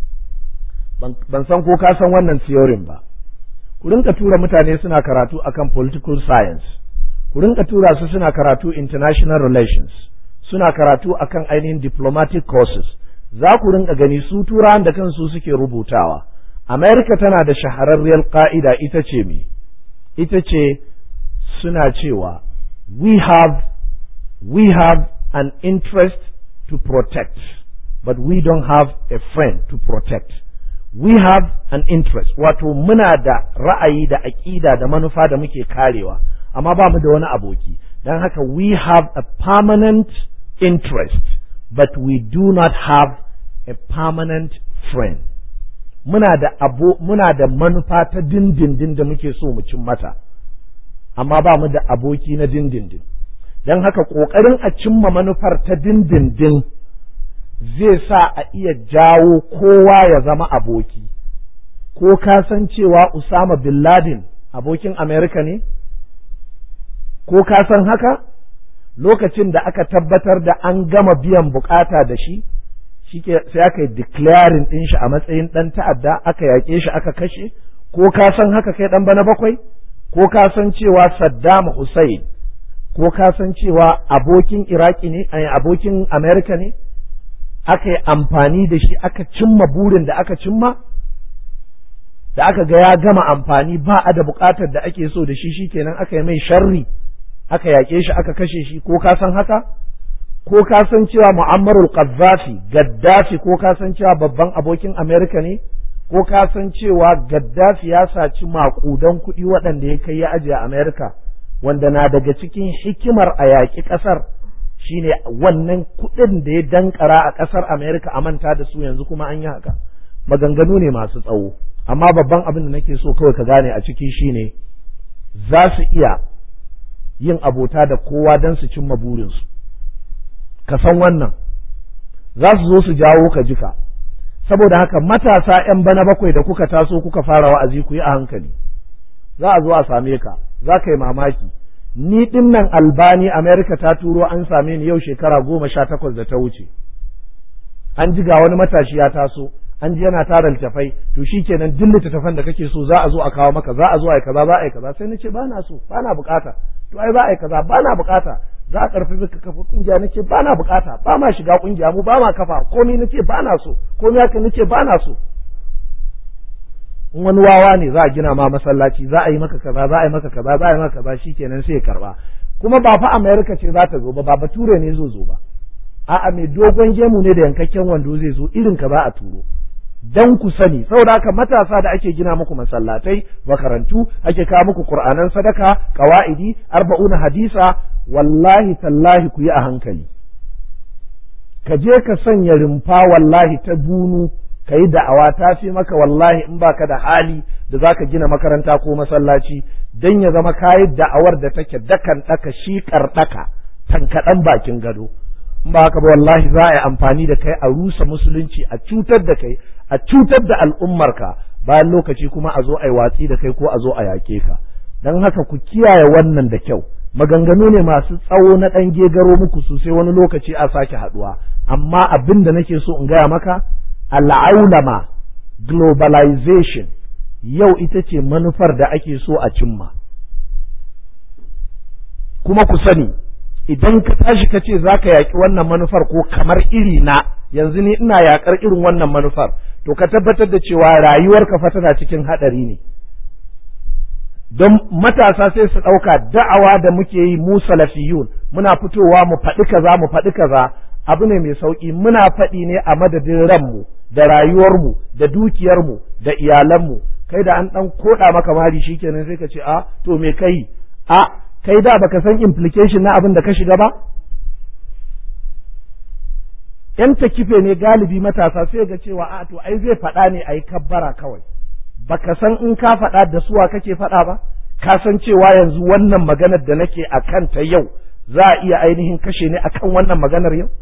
ban san ko ka san wannan theorin ba ku rinka tura mutane suna karatu akan political science ku rinka tura su suna karatu international relations suna karatu akan ainihin diplomatic courses za ku rinka gani su turawan da kansu suke rubutawa america tana da shahararriyar ka'ida ita ce me ita ce suna cewa we have we have an interest to protect but we don't have a friend to protect we have an interest wato muna da ra'ayi da aƙida da manufa da muke karewa amma ba mu da wani aboki don haka we have a permanent interest but we do not have a permanent friend muna da abo muna da manufa ta dindindin da muke so mu cin mata amma ba mu da aboki na dindindin don haka ƙoƙarin a cimma manufar ta dindindin zai sa a iya jawo kowa ya zama aboki ko ka san cewa Usama bin Laden abokin Amerika ne ko ka san haka lokacin da aka tabbatar da an gama biyan bukata da shi sai aka yi declaring ɗin shi a matsayin ɗan ta'adda aka yaƙe shi aka kashe ko ka san haka kai ɗan bana bakwai ko ka san cewa Saddam Hussein ko ka san cewa abokin Iraki ne abokin Amerika ne aka yi amfani da shi aka cimma burin da aka cimma da aka ga ya gama amfani ba a da buƙatar da ake so da shi shikenan aka yi mai sharri aka yaƙe shi aka kashe shi ko ka san haka ko ka san cewa mu'ammarul qaddafi gaddafi ko ka san cewa babban abokin amerika ne ko ka san cewa gaddafi ya saci maƙudan kuɗi waɗanda ya kai ya ajiye amerika wanda na daga cikin hikimar a yaƙi ƙasar shine wannan kuɗin da ya dankara a ƙasar amerika a manta da su yanzu kuma an yi haka maganganu ne masu tsawo amma babban abin da nake so kawai ka gane a ciki shine za su iya yin abota da kowa don su cimma burinsu ka san wannan za su zo su jawo ka jika saboda haka matasa ‘yan bana bakwai da kuka taso kuka fara wa'azi ku yi a hankali za a zo a same ka za ka yi mamaki ni ɗin nan albani amerika ta turo an same ni yau shekara goma sha takwas da ta wuce an ji ga wani matashi ya taso an ji yana tara littafai to shi kenan duk littattafan da kake so za a zo a kawo maka za a zo a yi kaza za a yi kaza sai na ce ba na so ba na bukata to ai za a yi kaza ba na bukata za a karfi ka kafa kungiya nace ba na bukata ba ma shiga kungiya mu ba ma kafa komai nace ba na so komai haka nace ba na so in wani wawa ne za a gina ma masallaci za a yi maka kaza za a yi maka kaza za a yi maka kaza shikenan sai ya karba kuma ba fa America ce za ta zo ba ba bature ne zo zo ba a'a mai dogon gemu ne da yankakken wando zai zo irin ka za a turo dan ku sani saboda haka matasa da ake gina muku masallatai makarantu ake kawo muku qur'anan sadaka qawaidi arba'una hadisa wallahi tallahi ku yi a hankali ka je ka sanya rumfa wallahi ta bunu ka yi da'awa ta fi maka wallahi in baka da hali da zaka gina makaranta ko masallaci dan ya zama kayi da'awar da take dakan daka shi daka tankaɗan bakin gado in ba haka ba wallahi za a yi amfani da kai a rusa musulunci a cutar da kai a cutar da al'ummarka bayan lokaci kuma a zo a yi watsi da kai ko a zo a yaƙe ka don haka ku kiyaye wannan da kyau maganganu ne masu tsawo na ɗan gegaro muku sosai wani lokaci a sake haɗuwa amma abin da nake so in gaya maka al'aulama globalization yau ita ce manufar da ake so a cimma kuma ku sani idan ka tashi ka ce za ka yaƙi wannan manufar ko kamar iri na yanzu ni ina yaƙar irin wannan manufar to ka tabbatar da cewa rayuwarka fa tana cikin haɗari ne don matasa sai su ɗauka da'awa da muke yi mu salafiyun muna fitowa mu faɗi kaza mu faɗi kaza abu ne mai sauƙi muna faɗi ne a madadin ranmu da rayuwarmu da dukiyarmu da iyalanmu kai da an dan koda maka mari shikenan sai ka ce a to me kai a kai da baka san implication na abin da ka shiga ba yan takife ne galibi matasa sai ga cewa a to ai zai faɗa ne a yi kabbara kawai baka san in ka faɗa da suwa kake faɗa ba ka san cewa yanzu wannan maganar da nake a kanta yau za a iya ainihin kashe ni akan wannan maganar yau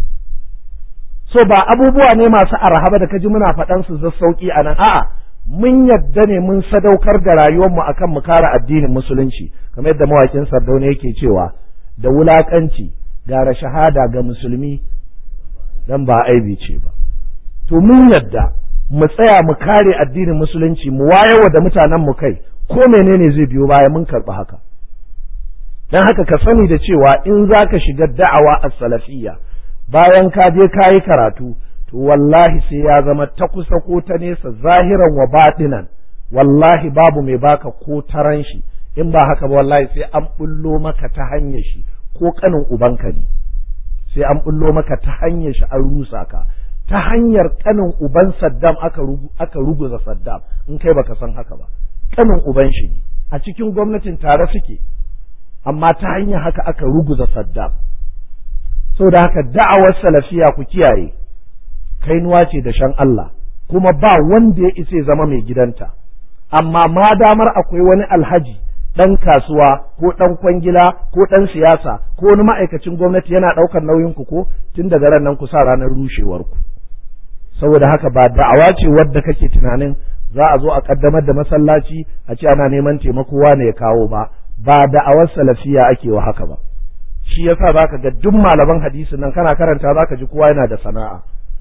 so ba abubuwa ne masu arhaba da kaji muna faɗan su za sauki a nan a'a mun yadda ne mun sadaukar da rayuwarmu akan mu kare addinin musulunci kamar yadda mawakin sardauna yake cewa da wulakanci gara shahada ga musulmi dan ba aibi ce ba to mun yadda mu tsaya mu kare addinin musulunci mu wayewa da mutanen mu kai ko menene zai biyo baya mun karɓi haka dan haka ka sani da cewa in zaka shiga da'awa as-salafiyya bayan ka je ka yi karatu to wallahi sai ya zama ta kusa ko ta nesa zahiran wa batinan wallahi babu mai baka ko taran shi in ba haka ba wallahi sai an bullo maka ta hanyar shi ko kanin ubanka ne sai an bullo maka ta hanyar shi an rusa ka ta hanyar kanin uban Saddam aka aka ruguza Saddam in kai baka san haka ba kanin uban shi ne a cikin gwamnatin tare suke amma ta hanyar haka aka ruguza Saddam saboda haka da'awar salafiya ku kiyaye kainuwa ce da shan Allah kuma ba wanda ya isa zama mai gidanta amma ma damar akwai wani alhaji ɗan kasuwa ko ɗan kwangila ko ɗan siyasa ko wani ma'aikacin gwamnati yana ɗaukar nauyin ku ko tun daga ran nan ku sa ranar rushewar ku saboda haka ba da'awa ce wadda kake tunanin za a zo a kaddamar da masallaci a ce ana neman taimako wane ya kawo ba ba da'awar salafiya ake wa haka ba shi yasa zaka ga duk malaman hadisin nan kana karanta zaka ji kowa yana da sana'a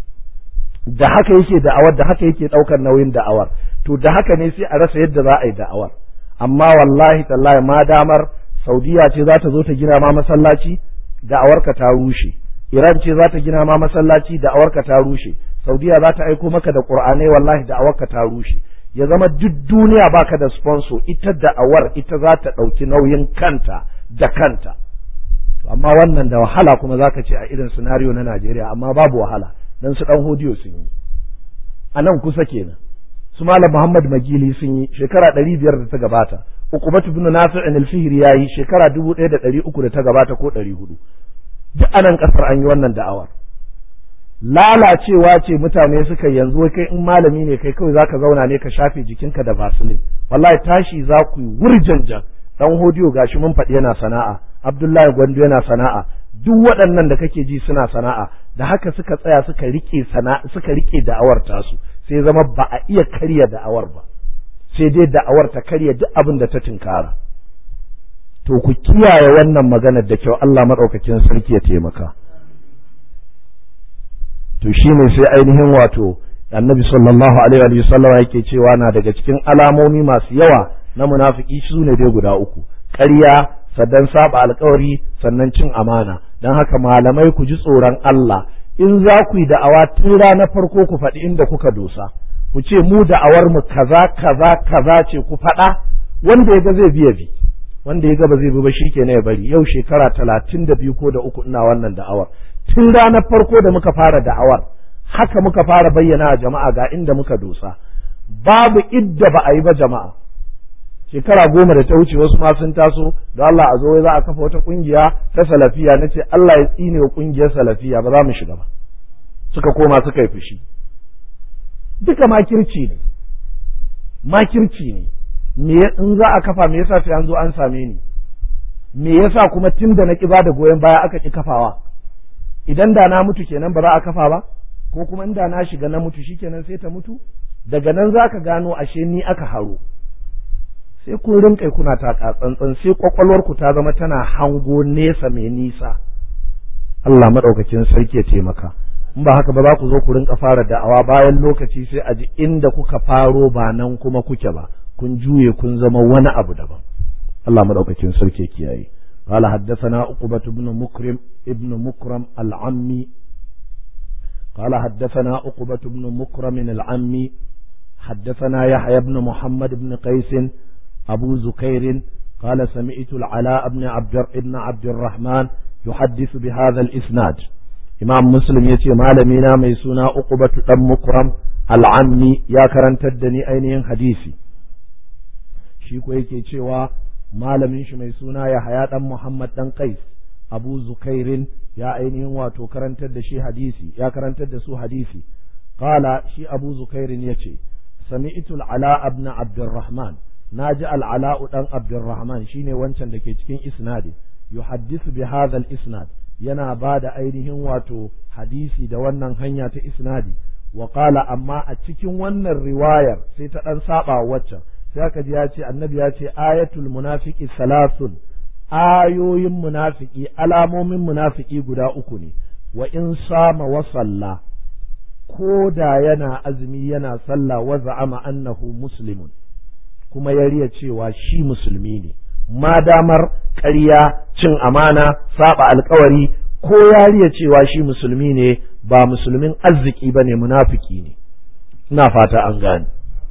da haka yake da'awar da haka yake daukar nauyin da'awar to da haka ne sai a rasa yadda za a yi da'awar amma wallahi tallahi ma damar saudiya ce za ta zo ta gina ma masallaci da'awarka ta rushe iran ce za ta gina ma masallaci da'awarka ta rushe saudiya za ta aiko maka da qur'anai wallahi da'awarka ta rushe ya zama duk duniya baka da sponsor ita da'awar ita za ta ɗauki nauyin kanta da kanta to amma wannan da wahala kuma zaka ce a irin scenario na Najeriya amma babu wahala dan su dan hodiyo sun yi a nan kusa kenan su malam Muhammad Magili sun yi shekara ɗari biyar da ta gabata Uqbatu bin Nafi' al-Fihri yayi shekara dubu ɗaya da ɗari uku da ta gabata ko ɗari hudu duk a nan ƙasar an yi wannan da'awar lalacewa ce mutane suka yanzu kai in malami ne kai kawai zaka zauna ne ka shafe jikinka da vaseline wallahi tashi za ku yi wurjanjan dan hodiyo gashi mun faɗi yana sana'a Abdullahi Gwandu yana sana'a duk waɗannan da kake ji suna sana'a da haka suka tsaya suka rike sana'a suka rike da'awar tasu sai zama ba a iya karya da'awar ba sai dai da'awar ta karya duk abin da ta tinkara to ku kiyaye wannan maganar da kyau Allah madaukakin sarki ya taimaka to shine sai ainihin wato annabi sallallahu alaihi wa sallam yake cewa na daga cikin alamomi masu yawa na munafiki su ne dai guda uku ƙarya sannan saba alkawari sannan cin amana don haka malamai ku ji tsoron Allah in za ku yi da'awa tun ranar farko ku faɗi inda kuka dosa ku ce mu da'awar mu kaza kaza kaza ce ku faɗa wanda ya ga zai biya bi wanda ya ga ba zai bi ba shikenan ya bari yau shekara talatin da biyu ko da uku ina wannan da'awar tun ranar farko da muka fara da'awar haka muka fara bayyana a jama'a ga inda muka dosa babu idda ba a yi ba jama'a shekara goma da ta wuce wasu ma sun taso da Allah a zo za a kafa wata kungiya ta salafiya na ce Allah ya tsine wa kungiyar salafiya ba za mu shiga ba suka koma suka yi fushi duka makirci ne makirci ne me in za a kafa me yasa sai an zo an same ni me yasa kuma tun da na ki ba da goyon baya aka ki kafawa idan da na mutu kenan ba za a kafa ba ko kuma inda na shiga na mutu shikenan sai ta mutu daga nan za ka gano ashe ni aka haro sai kun rinƙai kuna taka tsantsan sai kwakwalwarku ta zama tana hango nesa mai nisa Allah maɗaukakin sarki ya taimaka in ba haka ba za ku zo ku rinka fara da'awa bayan lokaci sai a ji inda kuka faro ba nan kuma kuke ba kun juye kun zama wani abu daban Allah maɗaukakin sarki ya kiyaye قال حدثنا عقبة بن مكرم ابن مكرم العمي قال حدثنا عقبة بن مكرم العمي حدثنا يحيى بن محمد بن قيس أبو زكير قال سمعت العلاء بن عبد ابن عبد الرحمن يحدث بهذا الإسناد إمام مسلم يتي مالمينا ميسونا عقبة بن مكرم العمي يا كرنت الدني أينين حديثي shi ko yake cewa malamin shi mai suna ya haya dan Muhammad dan Qais Abu Zukairin ya ainihin wato karantar da shi hadisi ya karantar da su hadisi qala shi Abu Zukairin yace sami'tu al-ala ibn Abdurrahman naji al-ala dan Abdurrahman shine wancan da ke cikin isnadi yuhaddisu bi hadha al-isnad yana ba da ainihin wato hadisi da wannan hanya ta isnadi wa qala amma a cikin wannan riwayar sai ta dan saba waccan sai aka ji ya ce annabi ya ce ayatul munafiqi salasun ayoyin munafiki alamomin munafiki guda uku ne wa in sama wa salla ko da yana azumi yana sallah wa za'ama annahu muslimun kuma ya riya cewa shi musulmi ne ma damar ƙarya cin amana saba alkawari ko ya riya cewa shi musulmi ne ba musulmin arziki ba ne munafiki ne ina fata an gane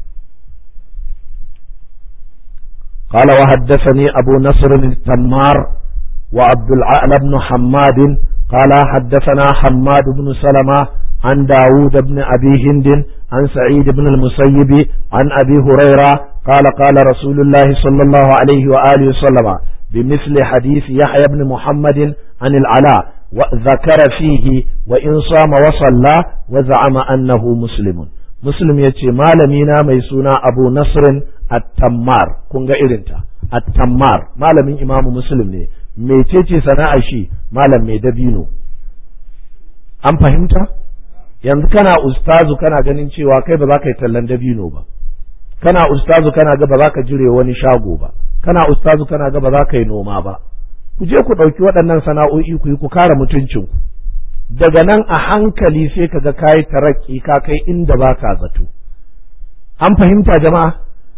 قال وحدثني أبو نصر التمار وعبد العال بن حماد قال حدثنا حماد بن سلمة عن داود بن أبي هند عن سعيد بن المسيب عن أبي هريرة قال قال رسول الله صلى الله عليه وآله وسلم بمثل حديث يحيى بن محمد عن العلاء وذكر فيه وإن صام وصلى وزعم أنه مسلم مسلم يتي مالمينا ميسونا أبو نصر التمار كونغا إرنتا التمار مالمين إمام مسلم ne mecece sana'ar shi malam mai dabino an fahimta yanzu kana ustazu kana ganin cewa kai ba za ka yi tallan dabino ba kana ustazu kana ga ba za ka jire wani shago ba kana ustazu kana ga ba za ka yi noma ba ku je ku ɗauki waɗannan sana'o'i ku yi ku kare mutuncinku daga nan a hankali sai ka ga kayi tarakki ka kai inda ba ka zato an fahimta jama'a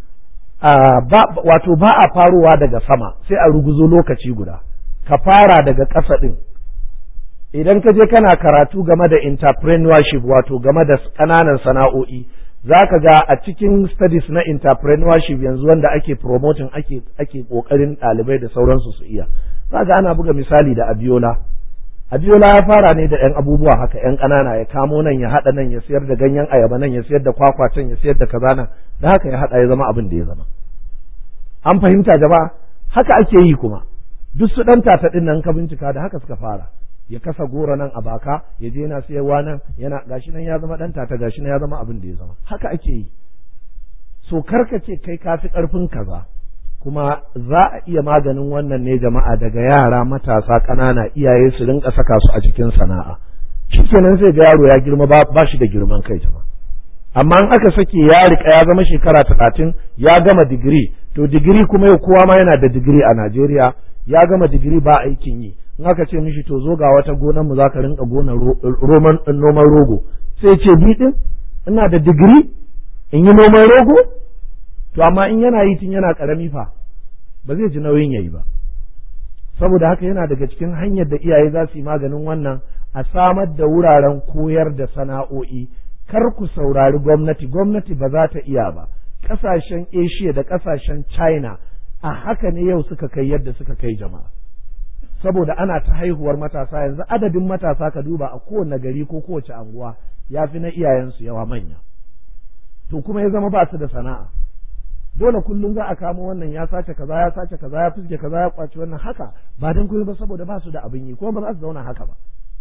wato ba a farowa daga sama sai a ruguzo lokaci guda ka fara daga ƙasa ɗin idan ka je kana karatu game da entrepreneurship wato game da ƙananan sana'o'i za ka ga a cikin studies na entrepreneurship yanzu wanda ake promoting ake ake ƙoƙarin ɗalibai da sauransu su iya za ga ana buga misali da abiola abiola ya fara ne da 'yan abubuwa haka 'yan ƙanana ya kamo nan ya haɗa nan ya siyar da ganyen ayaba nan ya siyar da kwakwa can ya siyar da kaza nan da haka ya haɗa ya zama abin da ya zama an fahimta jama'a haka ake yi kuma duk su ɗan tata ɗin nan ka bincika da haka suka fara ya kasa goro nan a baka ya je yana sayarwa nan yana gashi nan ya zama ɗan tata gashi nan ya zama abin da ya zama haka ake yi so karka ce kai ka fi ƙarfin kaza kuma za a iya maganin wannan ne jama'a daga yara matasa ƙanana iyaye su rinka saka su a cikin sana'a shikenan sai ga yaro ya girma ba shi da girman kai jama'a amma in aka sake ya rika ya zama shekara talatin ya gama digiri to digiri kuma yau kowa ma yana da digiri a Najeriya ya gama digiri ba aikin yi in aka ce mishi to zo ga wata gonar mu zaka rinka gona roman noman rogo sai ce bi din ina da digiri in yi noman rogo to amma in yana yi tun yana karami fa ba zai ji nauyin yayi ba saboda haka yana daga cikin hanyar da iyaye za su yi maganin wannan a samar da wuraren koyar da sana'o'i kar ku saurari gwamnati gwamnati ba za ta iya ba ƙasashen asia da ƙasashen china a haka ne yau suka kai yadda suka kai jama'a saboda ana ta haihuwar matasa yanzu adadin matasa ka duba a kowane gari ko kowace anguwa ya fi na iyayensu yawa manya to kuma ya zama ba su da sana'a dole kullum za a kamo wannan ya sace kaza ya sace kaza ya fuske kaza ya kwaci wannan haka ba dan kuma ba saboda ba su da abin yi kuma ba za su zauna haka ba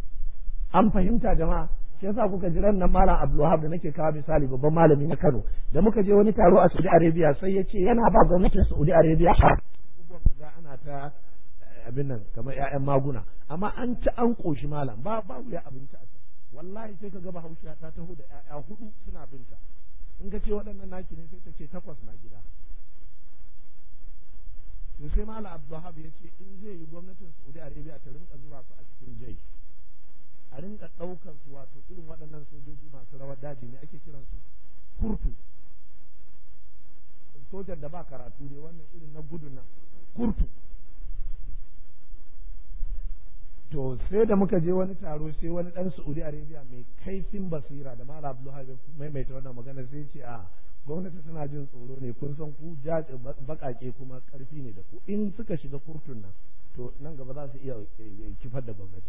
an fahimta jama'a shi yasa kuka ji ran nan malam Abdulwahab da nake kawo misali babban malami na Kano da muka je wani taro a Saudi Arabia sai ya ce yana ba gwamnatin Saudi Arabia abubuwan da za ana ta abin nan kamar ƴaƴan maguna amma an ci an koshi malam ba ba wuya abinci a can wallahi sai ka ga Bahaushe ta taho da ƴaƴa hudu suna binta in ka ce waɗannan naki ne sai ta ce takwas na gida to sai malam Abdulwahab ya ce in zai yi gwamnatin Saudi Arabia ta rinka zuba su a cikin jai a rinka ɗaukar su wato irin waɗannan sojoji masu rawar daji ne ake kiran su kurtu sojan da ba karatu ne wannan irin na gudun nan kurtu to sai da muka je wani taro sai wani ɗan Saudi Arabia mai kaifin basira da Malam Abdullahi maimaita wannan magana sai ce a gwamnati suna jin tsoro ne kun san ku bakake kuma karfi ne da ku in suka shiga kurtun nan to nan gaba za su iya kifar da gwamnati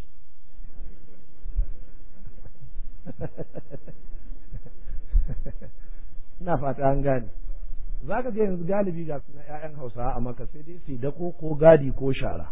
ina fata an gane za ka ga yanzu galibi ga suna 'ya'yan hausawa a maka sai dai su dako ko gadi ko shara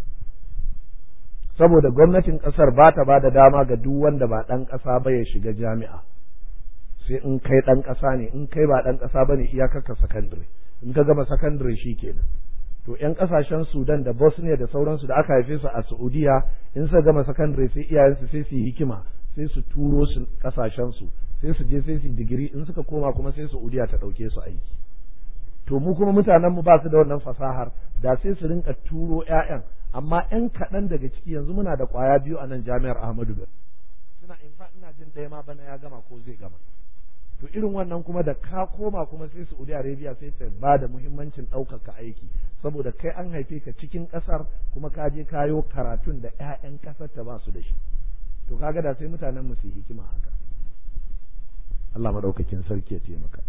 saboda gwamnatin ƙasar ba ta ba da dama ga duk wanda ba ɗan ƙasa ba ya shiga jami'a sai in kai ɗan ƙasa ne in kai ba ɗan ƙasa ba ne iyakarka sakandare in ka gama sakandare shi kenan to ƴan ƙasashen sudan da bosnia da sauransu da aka haife su a saudiya in suka gama sakandare sai iyayensu sai su yi hikima sai su turo su ƙasashen su sai su je sai su digiri in suka koma kuma sai saudiya ta ɗauke su aiki to mu kuma mutanen mu ba su da wannan fasahar da sai su rinka turo ƴaƴan amma ƴan kaɗan daga ciki yanzu muna da ƙwaya biyu a nan jami'ar Ahmadu Bello suna in fa ina jin ɗaya ma bana ya gama ko zai gama to irin wannan kuma da ka koma kuma sai Saudi Arabia sai ta ba da muhimmancin ɗaukaka aiki saboda kai an haife ka cikin ƙasar kuma ka je kayo karatun da ƴaƴan ƙasar ta ba su da shi to kaga da sai mutanen mu su yi hikima haka Allah madaukakin sarki ya taimaka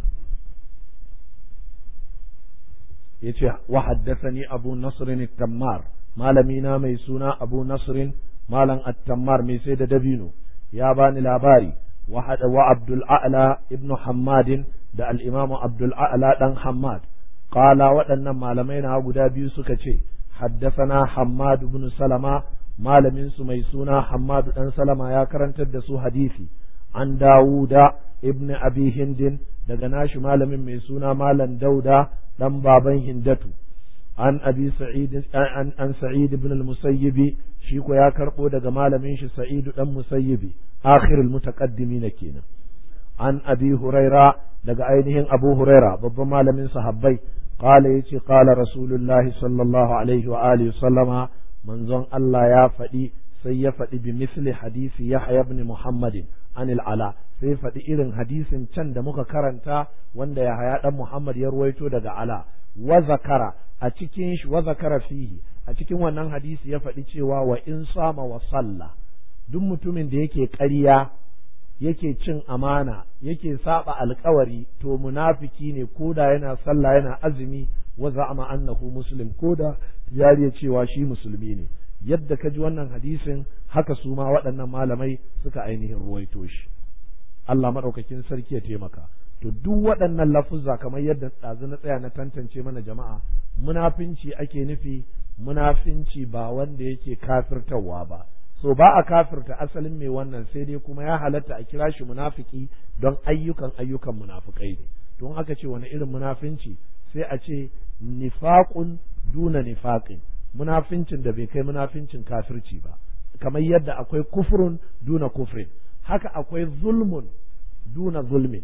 yace wa haddathani abu nasr at-tammar malami na mai suna abu nasr malam at-tammar mai sai da dabino ya bani labari wa hada wa abdul a'la ibnu hammad da al-imamu abdul a'la dan hammad qala waɗannan malamai na guda biyu suka ce haddathana hammad ibn salama malamin su mai suna hammad dan salama ya karantar da su hadisi an dawuda ibn abi hindin daga nashi malamin mai suna malam dauda dan baban hindatu an abi sa'id an, an sa'id ibn al-musayyib shi ko ya karbo daga malamin shi sa'id dan musayyibi akhirul mutaqaddimin kenan an abi huraira daga ainihin abu huraira babban malamin sahabbai qala yace qala rasulullah sallallahu alaihi wa alihi sallama manzon Allah ya faɗi sai ya faɗi bi misli hadisi yahya ibn muhammadin anil ala sai faɗi irin hadisin can da muka karanta wanda ya haya ɗan Muhammad ya ruwaito daga ala wa zakara a cikin shi wa zakara fihi a cikin wannan hadisi ya faɗi cewa wa in sama wa salla duk mutumin da yake ƙarya yake cin amana yake saba alkawari to munafiki ne koda yana sallah yana azumi wa za'ama annahu muslim koda yariya cewa shi musulmi ne yadda ka ji wannan hadisin haka su ma waɗannan malamai suka ainihin ruwaito shi Allah maɗaukakin sarki ya taimaka to duk waɗannan lafuzza kamar yadda ɗazu na tsaya na tantance mana jama'a munafinci ake nufi munafinci ba wanda yake kafirtawa ba so ba a kafirta asalin mai wannan sai dai kuma ya halatta a kira shi munafiki don ayyukan ayyukan munafukai ne don aka ce wani irin munafinci sai a ce nifaqun duna nifaqin munafincin da bai kai munafincin kafirci ba kamar yadda akwai kufrun duna kufrin haka akwai zulmun duna zulmin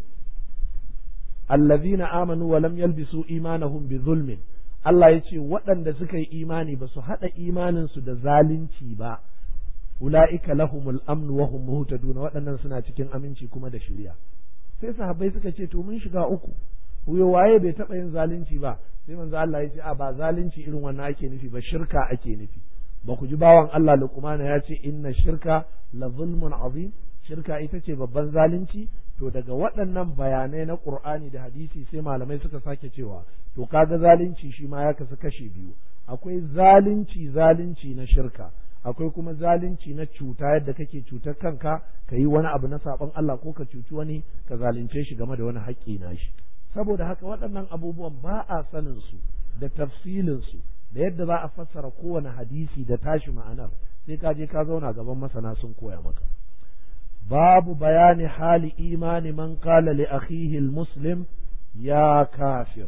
allazina amanu wa lam yalbisu imanahum bi zulmin Allah ya ce waɗanda suka yi imani ba su haɗa imaninsu da zalunci ba ula'ika lahumul amnu wa hum muhtaduna waɗannan suna cikin aminci kuma da shirya sai sahabbai suka ce to mun shiga uku huyo waye bai taɓa yin zalunci ba sai manzo Allah ya ce a ba zalunci irin wannan ake nufi ba shirka ake nufi ba ku ji bawan Allah Luqman ya ce inna shirka la zulmun azim shirka ita ce babban zalunci to daga waɗannan bayanai na Qur'ani da hadisi sai malamai suka sake cewa to kaga zalunci shi ma ya kasu kashe biyu akwai zalunci zalunci na shirka akwai kuma zalunci na cuta yadda kake cutar kanka ka yi wani abu na saɓon Allah ko ka cuci wani ka zalunce shi game da wani haƙƙi na shi saboda haka waɗannan abubuwan ba a sanin su da tafsilin su da yadda za a fassara kowane hadisi da tashi ma'anar sai ka je ka zauna gaban masana sun koya maka babu bayani hali imani man qala li akhihi muslim ya kafir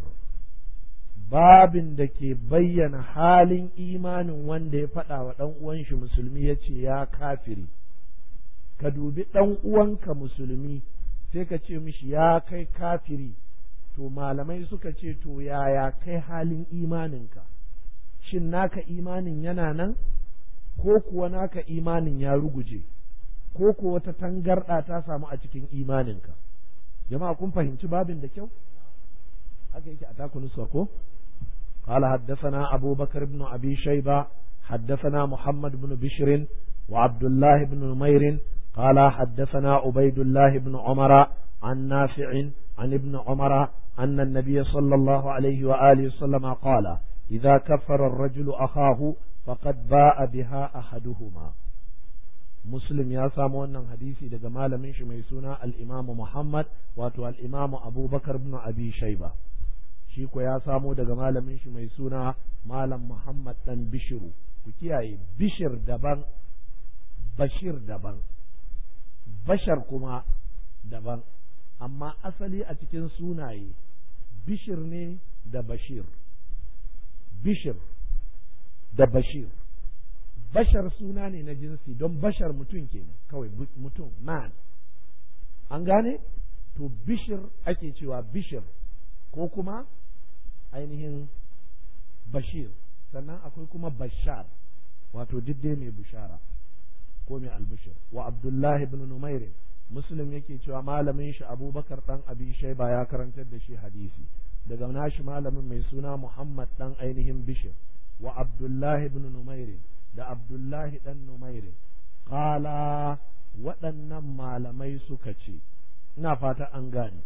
babin da ke bayyana halin imanin wanda ya faɗa wa ɗan uwan shi musulmi ya ce ya kafiri ka dubi ɗan uwanka musulmi sai ka ce mishi ya kai kafiri to malamai suka ce to yaya kai halin imaninka shin naka imanin yana nan ko kuwa naka imanin ya ruguje ko kuwa wata tangarɗa ta samu a cikin imaninka jama'a kun fahimci babin da kyau haka yake a takunusa ko قال حدثنا أبو بكر بن أبي شيبة حدثنا محمد بن بشر وعبد الله بن نمير قال حدثنا عبيد الله بن عمر عن نافع عن ابن عمر أن النبي صلى الله عليه وآله وسلم قال إذا كفر الرجل أخاه فقد باء بها أحدهما muslim ya samu wannan hadisi daga malamin shi mai suna al-imamu muhammad wato al-imamu abubakar ibn abi shaiba shi ko ya samo daga malamin shi mai suna malam muhammad dan bishiru ku kiyaye bishir daban bashir daban bashar kuma daban amma asali a cikin sunaye bishir ne da bashir bishir da bashir bashar suna ne na jinsi don bashar mutum kenan kawai mutum man an gane to bishir ake cewa bishir ko kuma ainihin bashir sannan akwai kuma bashar wato diddai mai bushara ko mai albishir wa abdullahi ibn numairin muslim yake cewa malamin shi abubakar dan abi shaiba ya karantar da shi hadisi daga nashi malamin mai suna muhammad dan ainihin bishir wa abdullahi ibn numairin da abdullahi dan numairin qala waɗannan malamai suka ce ina fata an gane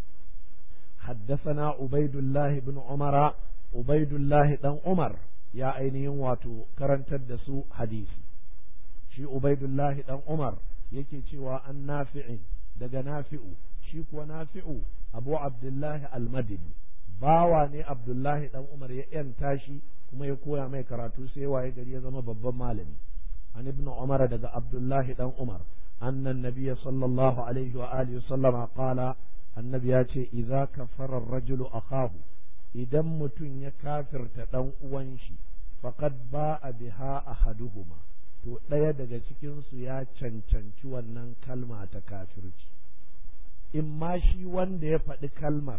حدثنا عبيد الله بن عمر عبيد الله دان عمر يا ainihin wato karantar da su hadisi shi Ubaidullahi dan Umar yake cewa an nafi'in daga nafi'u shi kuwa nafi'u Abu Abdullahi al-Madini bawa ne Abdullahi dan Umar ya yanta shi kuma ya koya mai karatu sai waye gari ya zama babban malami an ibn Umar daga Abdullahi dan Umar annan nabiyya sallallahu alaihi wa alihi sallama qala annabi ya ce idza kafara ar-rajulu akahu idan mutum ya kafirta dan uwan shi faqad ba'a biha ahaduhuma to ɗaya daga cikinsu ya cancanci wannan kalma ta kafirci in ma shi wanda ya faɗi kalmar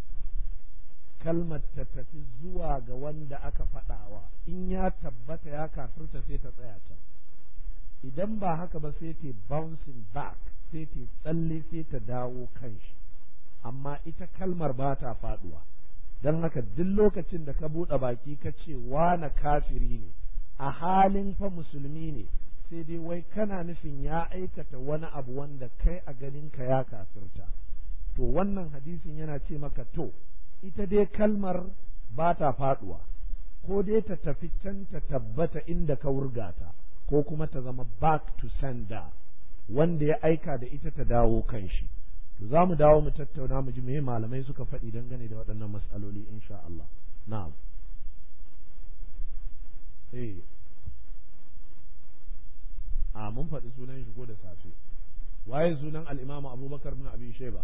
kalmar ta tafi zuwa ga wanda aka faɗawa in ya tabbata ya kafirta sai ta tsaya can idan ba haka ba sai ta bouncing back sai ta tsalle sai ta dawo kan shi amma ita kalmar ba ta faɗuwa don haka duk lokacin da ka buɗe baki ka ce wane kafiri ne a halin fa musulmi ne sai dai wai kana nufin ya aikata wani abu wanda kai a ganinka ya kafirta to wannan hadisin yana ce maka to ita dai kalmar ba ta faduwa ko dai ta tafi can ta tabbata inda ka wurgata ko kuma ta zama back to sender wanda ya aika da ita ta dawo kan shi to za mu dawo mu tattauna mu ji me malamai suka faɗi dangane da waɗannan matsaloli insha Allah na'am eh a mun faɗi sunan shi ko da safe waye sunan al-imamu abubakar bin abi sheba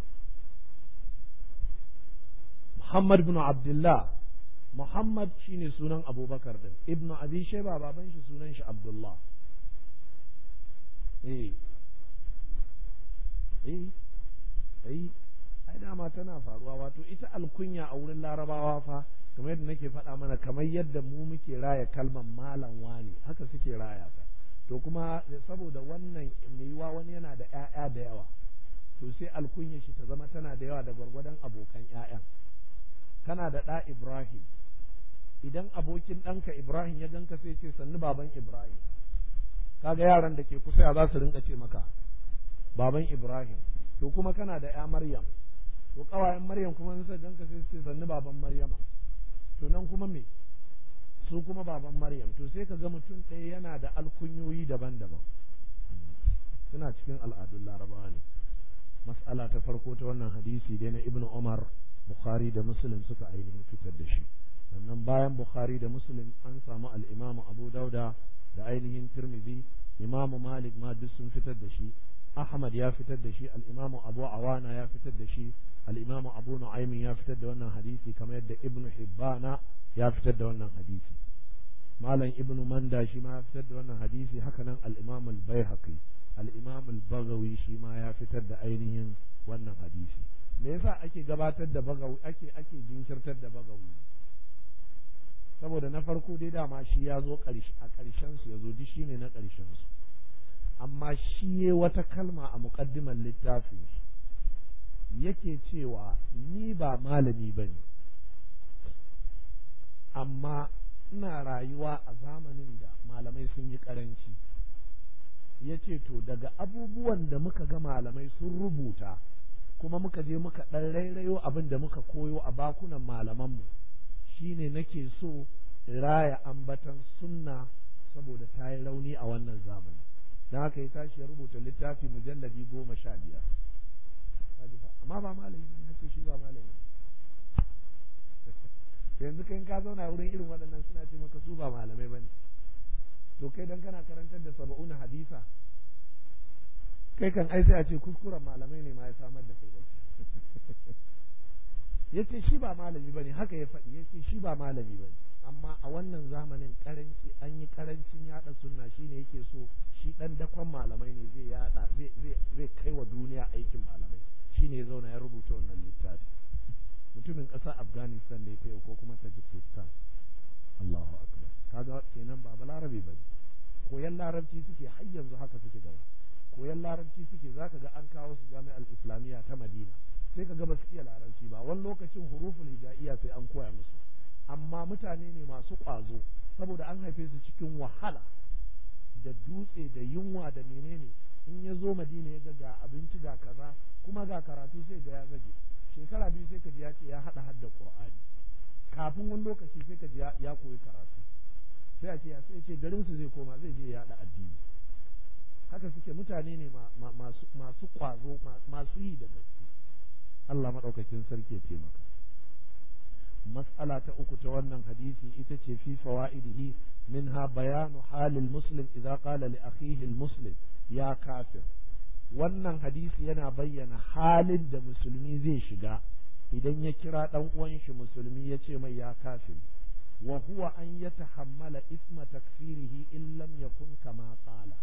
muhammad bin abdullah muhammad shine sunan abubakar din ibnu abi sheba baban shi sunan shi abdullah eh eh eh ai dama tana faruwa wato ita alkunya a wurin larabawa fa kamar yadda nake faɗa mana kamar yadda mu muke raya kalmar malam wani haka suke raya ta to kuma saboda wannan yiwa wani yana da ƴaƴa da yawa to sai alkunya shi ta zama tana da yawa da gwargwadon abokan ƴaƴan kana da ɗa Ibrahim idan abokin ɗanka Ibrahim ya ganka sai ce sannu baban Ibrahim kaga yaran da ke kusa ya za su rinka ce maka baban Ibrahim to kuma kana da ƴa Maryam to ƙawayen Maryam kuma sai ganka sai ce sannu baban Maryama to nan kuma me su kuma baban Maryam to sai ka ga mutum ɗaya yana da alkunyoyi daban-daban suna cikin al'adun larabawa ne mas'ala ta farko ta wannan hadisi dai na ibnu Umar Bukhari da Muslim suka ainihin fitar da shi sannan bayan Bukhari da Muslim an samu al-Imam Abu Dauda da ainihin Tirmidhi Imam Malik ma duk sun fitar da shi Ahmad ya fitar da shi al-Imam Abu Awana ya fitar da shi al-Imam Abu Nu'aym ya fitar da wannan hadisi kamar yadda Ibn Hibbana ya fitar da wannan hadisi Malam Ibn Manda shi ma ya fitar da wannan hadisi haka nan al-Imam al-Baihaqi al-Imam al-Baghawi shi ma ya fitar da ainihin wannan hadisi me yasa ake gabatar da bagawi ake ake jinkirtar da bagawi saboda na farko dai dama shi ya zo a ƙarshen su ya zo duk shine na ƙarshen su amma shi ya wata kalma a muƙaddimar littafin yake cewa ni ba malami ba ne amma ina rayuwa a zamanin da malamai sun yi ƙaranci ya ce to daga abubuwan da muka ga malamai sun rubuta kuma muka je muka ɗan rairayo abin da muka koyo a bakunan malamanmu shine nake so raya ambatan sunna saboda ta yi rauni a wannan zamani don haka ya tashi ya rubuta littafi mujalladi goma sha biyar amma ba malami ne ce shi ba malami yanzu kai ka zauna wurin irin waɗannan suna ce maka su ba malamai ba ne to kai dan kana karantar da saba'una hadisa kai kan ai sai a ce kuskuren malamai ne ma ya samar da kai ya ce shi ba malami ba ne haka ya faɗi ya ce shi ba malami ba ne amma a wannan zamanin karanci an yi karancin yada sunna shine yake so shi dan dakon malamai ne zai yada zai kai wa duniya aikin malamai shine ya zauna ya rubuta wannan littafi mutumin ƙasar afghanistan ne ta ko kuma tajikistan allahu akbar kaga kenan ba balarabe ba ne koyan larabci suke har yanzu haka suke gaba koyan larabci suke zaka ga an kawo su jami'ar islamiyya ta madina sai ka ga ba su iya larabci ba wani lokacin huruful hijaiya sai an koya musu amma mutane ne masu ƙwazo saboda an haife su cikin wahala da dutse da yunwa da menene in ya zo madina ya ga ga abinci ga kaza kuma ga karatu sai ga ya zage shekara biyu sai ka ji ya ce ya haɗa hadda qur'ani kafin wani lokaci sai ka ji ya koyi karatu sai a ce ya sai ce garin su zai koma zai je ya haɗa addini haka suke mutane ne masu ƙwazo masu yi da gaske Allah maɗaukakin sarki ya taimaka مسألة أكت ونن حديثي إتتي في فوائده منها بيان حال المسلم إذا قال لأخيه المسلم يا كافر wannan hadisi yana bayyana halin da musulmi zai shiga idan ya kira ɗan uwan shi musulmi ya ce mai ya kafir wa huwa an ya tahammala isma takfirihi in lam yakun kama qala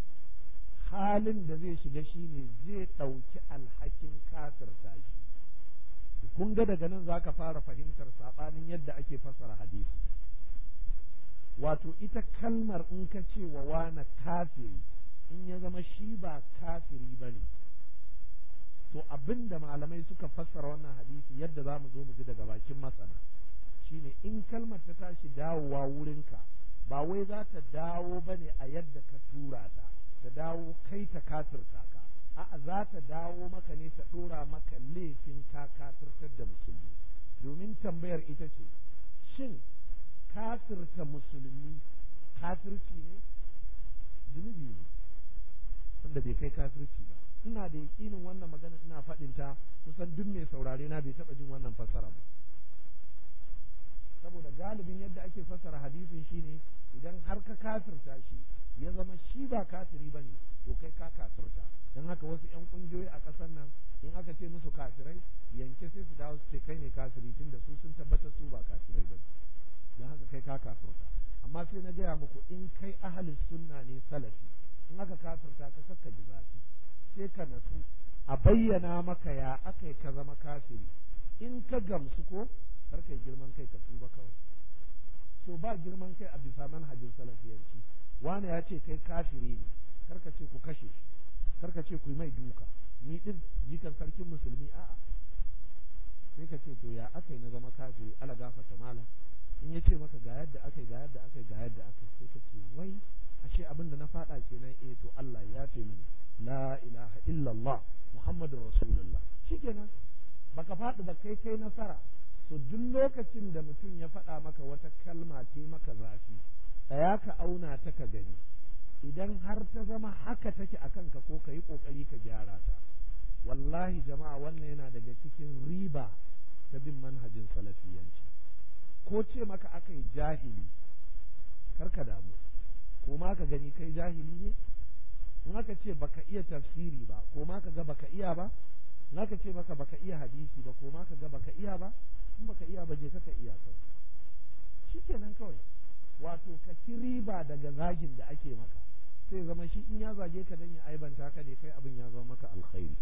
halin da zai shiga shine zai ɗauki alhakin kafirta shi kun ga daga nan zaka fara fahimtar saɓanin yadda ake fasara hadisi wato ita kalmar in ka ce wa wana kafiri in ya zama shi ba kafiri ba ne to abin da malamai suka fassara wannan hadisi yadda za mu zo mu ji daga bakin masana shine in kalmar ta tashi dawowa wurinka ba wai za ta dawo ba ne a yadda ka tura ta ta dawo kai ta kafirta ka a'a za ta dawo maka ne ta ɗora maka laifin ka kafirtar da musulmi domin tambayar ita ce shin kafirta musulmi kafirci ne zunubi ne wanda bai kai kafirci ba ina da yaƙinin wannan magana ina faɗin ta kusan duk mai saurare na bai taɓa jin wannan fassara ba saboda galibin yadda ake fassara hadisin shine idan har ka kafirta shi ya zama shi ba kafiri bane to kai ka kafirta don haka wasu yan kungiyoyi a ƙasar nan in aka ce musu kafirai yanke sai su dawo su ce kai ne kafiri tun da su sun tabbatar su ba kafirai ba don haka kai ka kafirta amma sai na gaya muku in kai ahalin sunna ne salafi in aka kafirta ka saka ji zafi sai ka natsu a bayyana maka ya aka ka zama kafiri in ka gamsu ko kar kai girman kai ka tuba kawai so ba girman kai a bisa manhajin salafiyanci wani ya ce kai kafiri ne kar ka ce ku kashe shi kar ka ce ku yi mai duka ni din jikan sarkin musulmi a'a sai ka ce to ya aka yi na zama kafiri ala gafata malam in ya ce maka ga yadda aka yi ga yadda aka yi ga yadda aka yi sai ka ce wai ashe abin da na faɗa kenan eh to Allah ya yafe mini la ilaha illallah muhammadur rasulullah shikenan baka faɗi ba kai kai nasara to duk lokacin da mutum ya faɗa maka wata kalma ce maka zafi tsaya ka auna ta ka gani idan har ta zama haka take a kanka ko ka yi ƙoƙari ka gyara ta wallahi jama'a wannan yana daga cikin riba ta bin manhajin salafiyanci ko ce maka aka yi jahili karka damu ko ma ka gani kai jahili ne in aka ce baka iya tafsiri ba ko ma ka ga baka iya ba in aka ce maka baka iya hadisi ba ko ma ka ga baka iya ba in baka iya ba je ka iya kawai shikenan kawai wato ka ci riba daga zagin da ake maka sai zama shi in ya zage ka dan ya aibanta ka ne kai abin ya zama maka alkhairi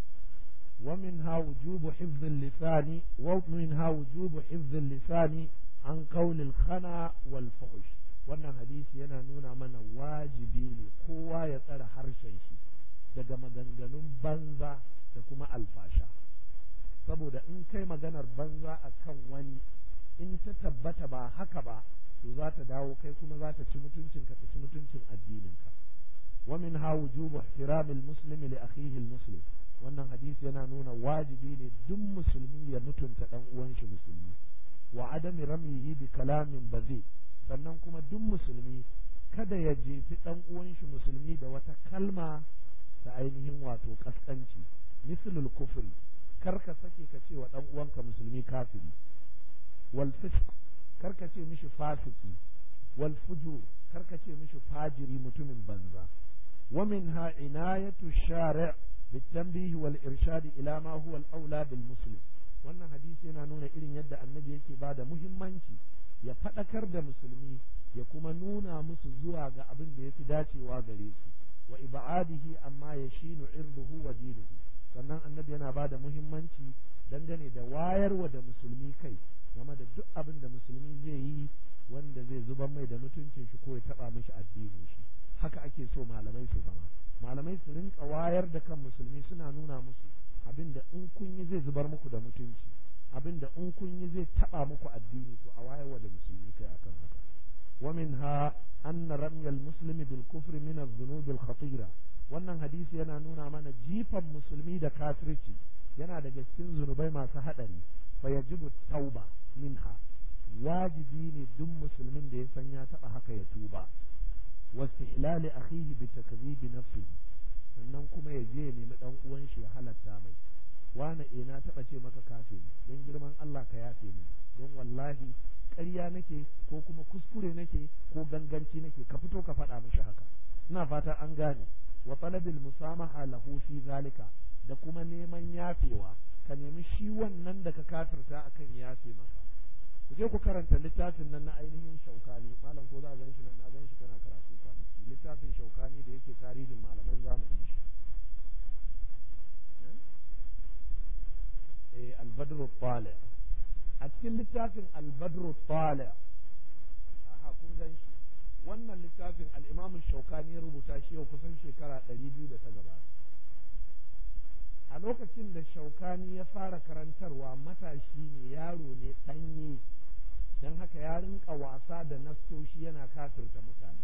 ومنها وجوب حفظ اللسان ومنها وجوب حفظ اللسان عن قول الخنا والفحش wannan hadisi yana nuna mana wajibi ne kowa ya tsara harshen shi daga maganganun banza da kuma alfasha saboda in kai maganar banza a kan wani in ta tabbata ba haka ba to za ta dawo kai kuma za ta ci mutuncinka ta ci mutuncin addininka wa min ha wujubu ihtiramil muslimi li akhihi muslim wannan hadisi yana nuna wajibi ne duk musulmi ya mutunta dan uwan shi musulmi wa adami ramihi bi kalamin bazi sannan kuma duk musulmi kada ya jefi ɗan uwan shi musulmi da wata kalma ta ainihin wato kaskanci mislul kufri kar ka sake ka ce wa ɗan uwanka musulmi kafiri wal fisq kar ka ce mishi fasiki wal fujur kar ka ce mishi fajiri mutumin banza wa minha inayatu shari' بالتنبيه والإرشاد إلى ما هو الأولى بالمسلم wannan hadisi yana nuna irin yadda annabi yake ba da muhimmanci ya faɗakar da musulmi ya kuma nuna musu zuwa ga abin da ya fi dacewa gare su wa ibadihi amma ya shinu irduhu wa dinuhu sannan annabi yana ba da muhimmanci dangane da wayarwa da musulmi kai game da duk abin da musulmi zai yi wanda zai zubar mai da mutuncin shi ko ya taɓa mishi addinin shi haka ake so malamai su zama malamai su rinka wayar da kan musulmi suna nuna musu abin da in kun yi zai zubar muku da mutunci abin da in kun yi zai taba muku addini to a wayarwa da musulmi kai akan haka wa minha anna ramyal muslimi bil kufri min adh-dhunub al khatira wannan hadisi yana nuna mana jifan musulmi da kafirci yana daga cikin zunubai masu hadari fa yajibu tauba minha wajibi ne duk musulmin da ya san ya taba haka ya tuba واستحلال أخيه بتكذيب نفسه sannan kuma ya je ya nemi dan uwan shi ya halatta mai wani eh na taba ce maka kafe don girman Allah ka yafe ni don wallahi ƙarya nake ko kuma kuskure nake ko ganganci nake ka fito ka faɗa mishi haka ina fata an gane wa talabil musamaha lahu fi zalika da kuma neman yafewa ka nemi shi wannan da ka kafirta akan yafe maka ku je ku karanta littafin nan na ainihin shaukani malam ko za a gan shi nan na gan shi kana karatu kwanaki littafin shaukani da yake tarihin malaman zamanin shi eh albadru tali a cikin littafin albadru tali aha kun gan shi wannan littafin al-imam shaukani ya rubuta shi yau kusan shekara ɗari biyu da ta gabata a lokacin da shaukani ya fara karantarwa matashi ne yaro ne ɗanye don haka ya rinka wasa da nassoshi yana kafirta mutane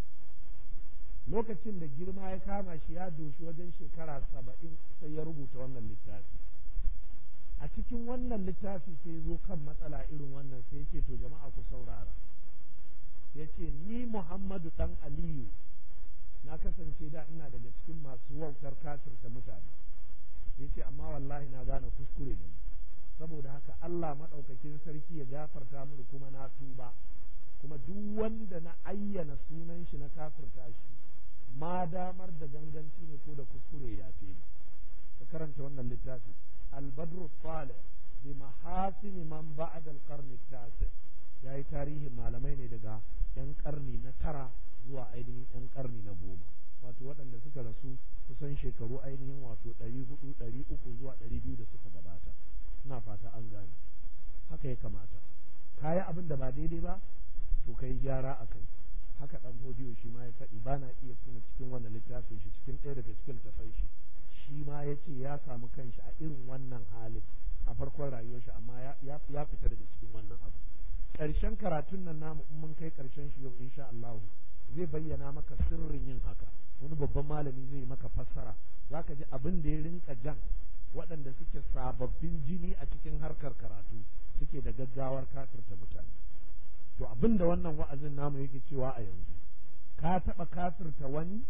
lokacin da girma ya kama shi ya doshi wajen shekara saba'in sai ya rubuta wannan littafi a cikin wannan littafi sai zo kan matsala irin wannan sai ya ce to jama'a ku saurara ya ce ni muhammadu ɗan aliyu na kasance da ina daga cikin masu wautar kafirta mutane ya ce amma wallahi na gane kuskure ne saboda haka Allah maɗaukakin sarki ya gafarta mini kuma na tuba kuma duk wanda na ayyana sunan shi na kafirta shi ma damar da ganganci ne ko da kuskure ya fi ka karanta wannan littafi albadru talib bi mahasini man ba'da al-qarn at-tasi yayi tarihin malamai ne daga yan karni na tara zuwa ainihin yan karni na goma wato waɗanda suka rasu kusan shekaru ainihin wato ɗari hudu ɗari uku zuwa ɗari biyu da suka gabata ina fata an gane haka ya kamata ka yi abin da ba daidai ba to ka yi gyara a kai haka ɗan hodiyo shi ma ya faɗi ba na iya tuna cikin wannan littafin shi cikin ɗaya daga cikin tafai shi shi ma ya ce ya samu kanshi a irin wannan halin a farkon rayuwar shi amma ya fita daga cikin wannan abu ƙarshen karatun nan namu in mun kai ƙarshen shi yau insha Allah zai bayyana maka sirrin yin haka wani babban malami zai yi maka fassara zaka ji abin da ya rinka jan waɗanda suke sababbin jini a cikin harkar karatu suke da gaggawar kafirta mutane to abin da wannan wa'azin namu yake cewa a yanzu ka taɓa kafirta wani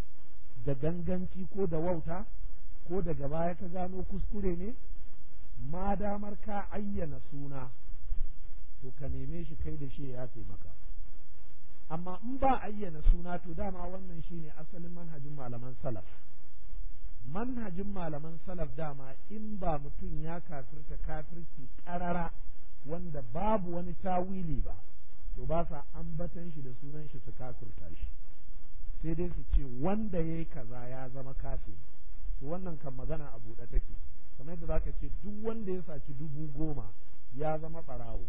da ganganci ko da wauta ko daga baya ka gano kuskure ne ma damar ka ayyana suna to ka neme shi kai da shi ya yafe maka amma in ba ayyana suna to dama wannan shine asalin manhajin malaman salaf manhajin malaman salaf dama in ba mutum ya kafirta kafirci karara wanda babu wani tawili ba to ba sa ambatan shi da sunan shi su kafirta shi sai dai su ce wanda ya yi kaza ya zama kafin to wannan kan magana a buɗe take kamar yadda zaka ce duk wanda ya saci dubu goma ya zama ɓarawo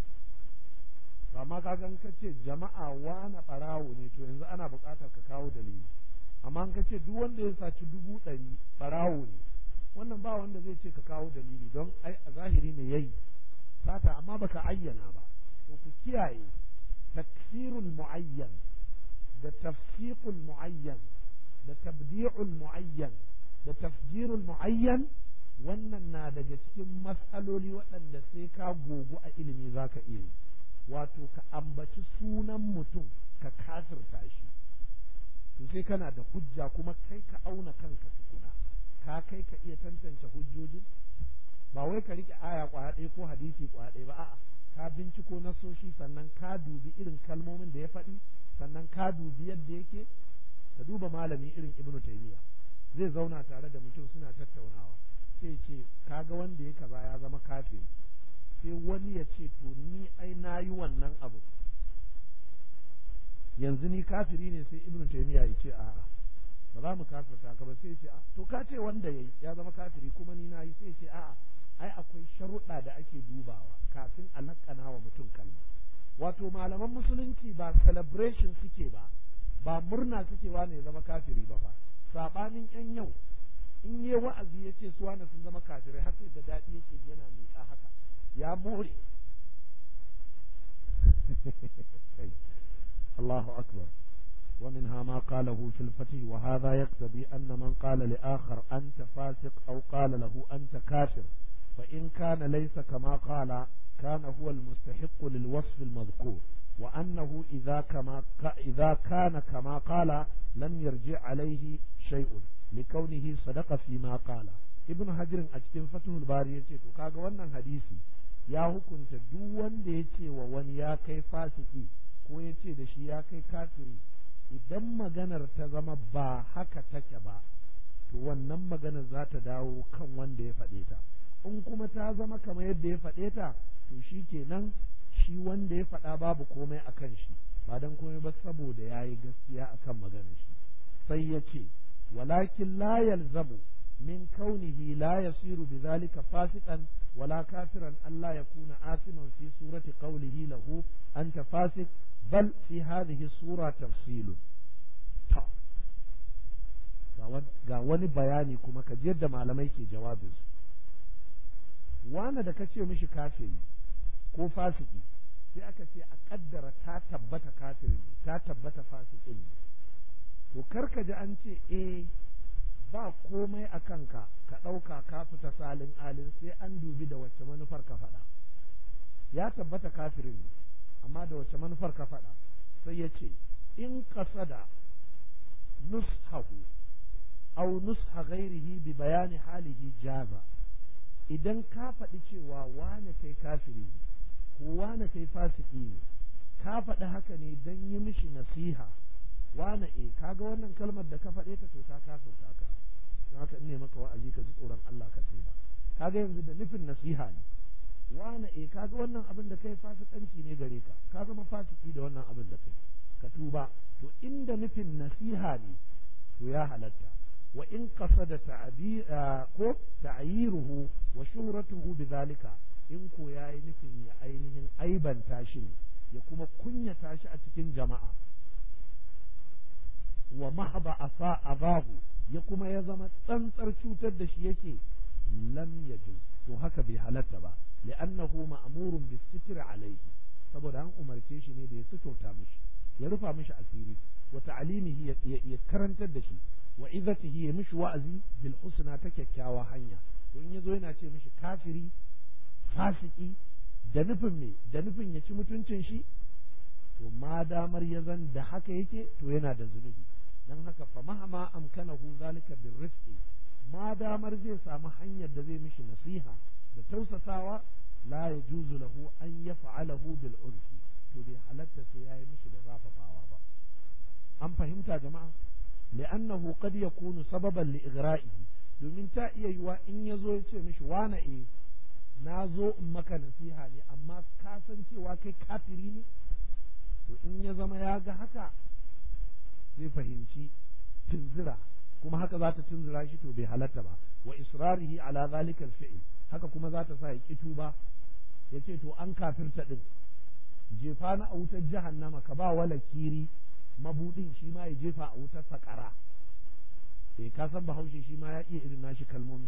to amma ka gan ka ce jama'a wana ɓarawo ne to yanzu ana buƙatar ka kawo dalili amma an ka ce duk wanda ya saci dubu ɗari ɓarawo ne wannan ba wanda zai ce ka kawo dalili don ai a zahiri ne yayi sata amma baka ayyana ba to ku kiyaye taksirul muayyan da tafsiqul muayyan da tabdi'ul muayyan da tafjirul muayyan wannan na daga cikin matsaloli waɗanda sai ka gogu a ilimi zaka iya yi wato ka ambaci sunan mutum ka kafirta shi sai kana da hujja kuma kai ka auna kanka tukuna ka kai ka iya tantance hujjojin ba wai ka rike aya kwaya ɗaya ko hadisi kwaya ɗaya ba a'a ka binciko nasoshi sannan ka dubi irin kalmomin da ya faɗi sannan ka dubi yadda yake ka duba malami irin ibnu taymiya zai zauna tare da mutum suna tattaunawa sai ce kaga wanda ya kaza ya zama kafiri sai wani ya ce to ni ai na yi wannan abu yanzu ni kafiri ne sai ibnu taymiya ya ce a'a ba za mu kafirta ka ba sai ya ce a to ka ce wanda yayi ya zama kafiri kuma ni na yi sai ya ce a'a ai akwai sharuɗa da ake dubawa kafin a lakana wa mutum kalma wato malaman musulunci ba celebration suke ba ba murna suke wane ya zama kafiri ba fa sabanin yan yau in yi wa'azi ya ce su wane sun zama kafirai har sai da daɗi yake yana miƙa haka ya more Allahu akbar ومنها ما قاله في الفتح وهذا يقتضي أن من قال لآخر أنت فاسق أو قال له أنت كافر فإن كان ليس كما قال كان هو المستحق للوصف المذكور وأنه إذا, كما إذا كان كما قال لم يرجع عليه شيء لكونه صدق فيما قال ابن حجر أجتم فتح الباري يتي kaga wannan hadisi ya hukunta duk wanda ya ce wa wani ya kai fasiki ko ya ce da shi ya kai kafiri idan maganar ta zama ba haka take ba to wannan maganar za ta dawo kan wanda ya faɗe ta in kuma ta zama kamar yadda ya faɗe ta to shi kenan shi wanda ya faɗa babu komai a kan shi ba don komai ba saboda ya yi gaskiya a kan maganar shi sai ya ce walakin la yalzamu min kaunihi la yasiru bi zalika fasiqan wala kafiran Allah ya kuna asiman fi surati qawlihi lahu anta fasiq bal fi hadhihi sura tafsilun ta ga wani bayani kuma ka ji yadda malamai ke jawabinsu wane da ka ce mishi kafiri ko fasiki sai aka ce a kaddara ta tabbata kafiri ne ta tabbata fasiki ne to kar ka ji an ce eh ba komai a kanka ka ɗauka ka fita salin alin sai an dubi da wacce manufar ka faɗa ya tabbata kafiri ne amma da wacce manufar ka faɗa sai ya ce in kasada nushahu aw nusha ghairihi bi bayani halihi jaza idan ka faɗi cewa wane kai kafiri ne ko wane kai fasiki ne ka faɗi haka ne don yi mishi nasiha wane e kaga wannan kalmar da ka faɗe ta to ta kafirta ka don haka in ne maka wa'azi ka ji tsoron Allah ka tuba kaga yanzu da nufin nasiha ne wane e kaga wannan abin da kai fasikanci ne gare ka ka zama fasiki da wannan abin da kai ka tuba to inda nufin nasiha ne to ya halatta wa in qasada ta'bir ko ta'yiruhu wa shuhratuhu bidhalika in ko yayi nufin ya ainihin aibanta shi ne ya kuma kunyata shi a cikin jama'a wa mahaba asa abahu ya kuma ya zama tsantsar cutar da shi yake lam yajuz to haka bai halatta ba li'annahu ma'murun bis-sitr alayhi saboda an umarce shi ne da ya suturta mishi ya rufa mishi asiri wa ta'limihi ya karantar da shi wa izatihi ya mishi wa'azi bil husna ta kyakkyawa hanya to in yazo yana ce mishi kafiri fasiki da nufin me da nufin ya ci mutuncin shi to ma damar ya zan da haka yake to yana da zunubi dan haka fa mahama amkanahu zalika bir rizqi ma damar zai samu hanyar da zai mishi nasiha da tausasawa la yajuzu lahu an yaf'alahu bil urfi to bai halatta sai yayi mishi da zafafawa ba an fahimta jama'a li'annahu qad yakunu sababan li ighra'ihi domin ta iya yiwa in yazo ya ce mishi wana e na zo in maka nasiha ne amma ka san cewa kai kafiri ne to in ya zama ya ga haka zai fahimci tunzira kuma haka za ta tunzura shi to bai halatta ba wa israrihi ala zalikal fi'l haka kuma za ta sa ya ki tuba ya ce to an kafirta din jefa na a wutar jahannama ka ba wala kiri mabudin shi ma ya jefa a wutar sakara sai ka san bahaushe shi ma ya iya irin nashi kalmomin